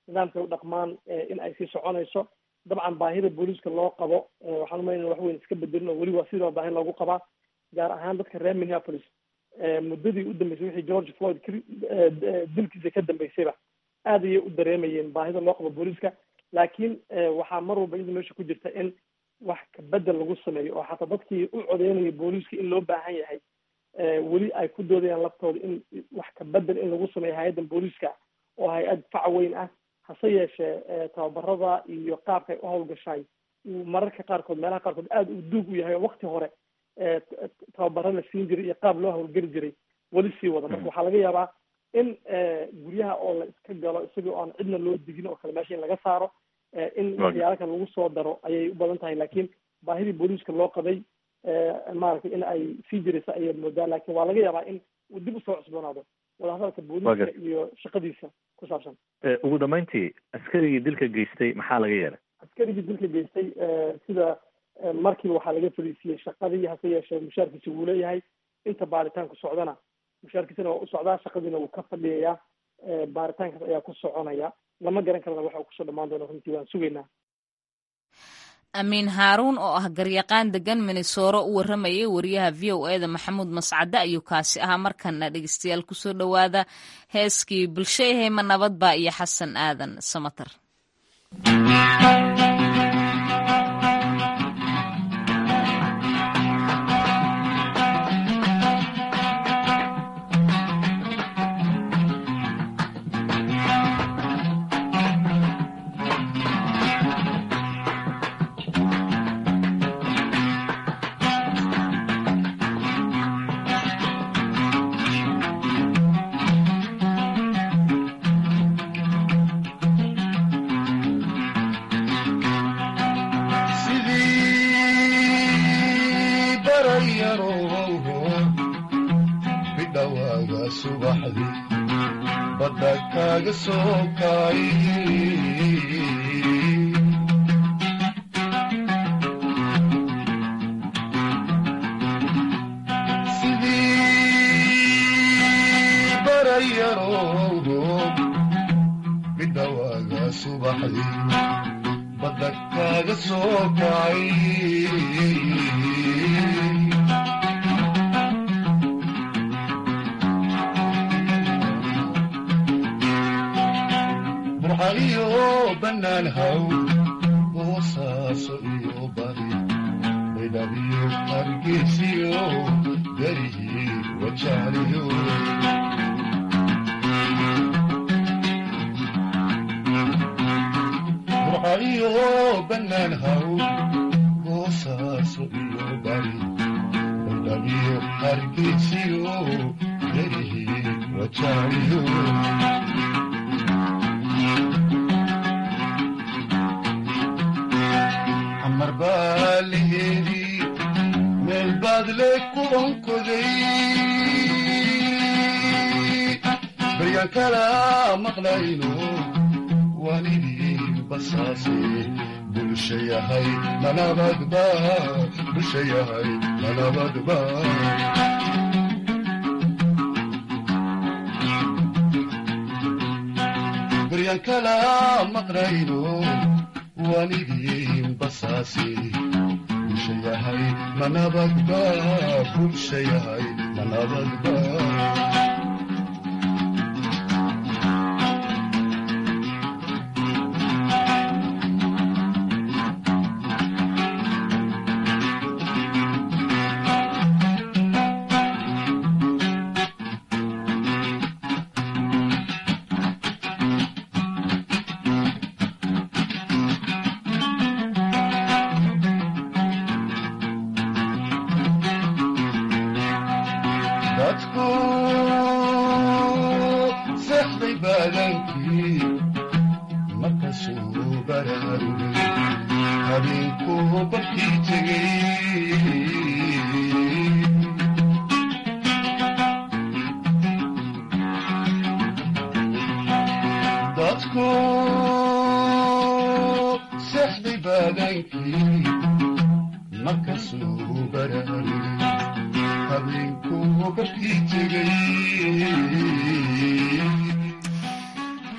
nidaamkay u dhaqmaan in ay sii soconayso dabcan baahida booliiska loo qabo waxaan umaynaya wax weyn iska bedelin oo weli waa sidoo baahi loogu qabaa gaar ahaan dadka reer minneapolis muddadii u dambeysay wixii george floyd dilkiisa ka dambeysayba aad ayay u dareemayeen baahida loo qabo booliiska laakiin waxaa mar walba iyada meesha ku jirta in wax kabedel lagu sameeyo oo xataa dadkii u codeynaya booliiska in loo baahan yahay weli ay ku doodayaan laftooda in wax kabedel in lagu sameeyo hay-addan booliiska oo hay-ad fac weyn ah hase yeeshee tababarada iyo qaabka ay u hawlgashaay uu mararka qaarkood meelaha qaarkood aada u duug u yahay oo wakti hore tababaro la siin jiray iyo qaab loo hawlgeli jiray weli sii wada marka waxaa laga yaabaa in guryaha oo la iska galo isagoo aan cidna loo digin oo kale meesha in laga saaro in waxyaala kale lagu soo daro ayay u badan tahay laakiin baahidii booliiska loo qabay maaragtay in ay sii jiraysa ayaad moodaa laakiin waa laga yaabaa in uu dib usoo cusboonaado wadahadalka booliiska iyo shaqadiisa ku saabsan ugu dambeyntii askarigii dilka geystay maxaa laga yeelay askarigii dilka geystay sida markiiba waxaa laga fariisiiyey shaqadii hase yeeshee mushaarkiisa wuu leeyahay inta baaritaanku socdana mushaarkiisana waa u socdaa shaqadiina wuu ka fadhiyayaa baaritaankaas ayaa ku soconaya lama garan karana waxa uu kusoo dhamaan doono runtii waan sugaynaa amiin haaruun oo ah garyaqaan degan minnesoro u warramayay wariyaha v o e da maxamuud mascade ayuu kaasi ahaa markana dhegeystayaal kusoo dhowaada heeskii bulshayahayma nabadba iyo xasan aadan samatar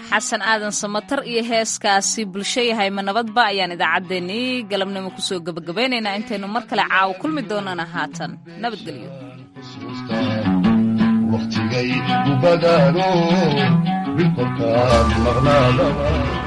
xasan aadan samatar iyo heeskaasi bulsho yahay ma nabadba ayaan idaacaddeenii galabnimo kusoo gebagabaynaynaa intaynu mar kale caawo kulmi doonana haatan nabadgelyo waqtigay ubadaano bilkolkaan maqnaadaba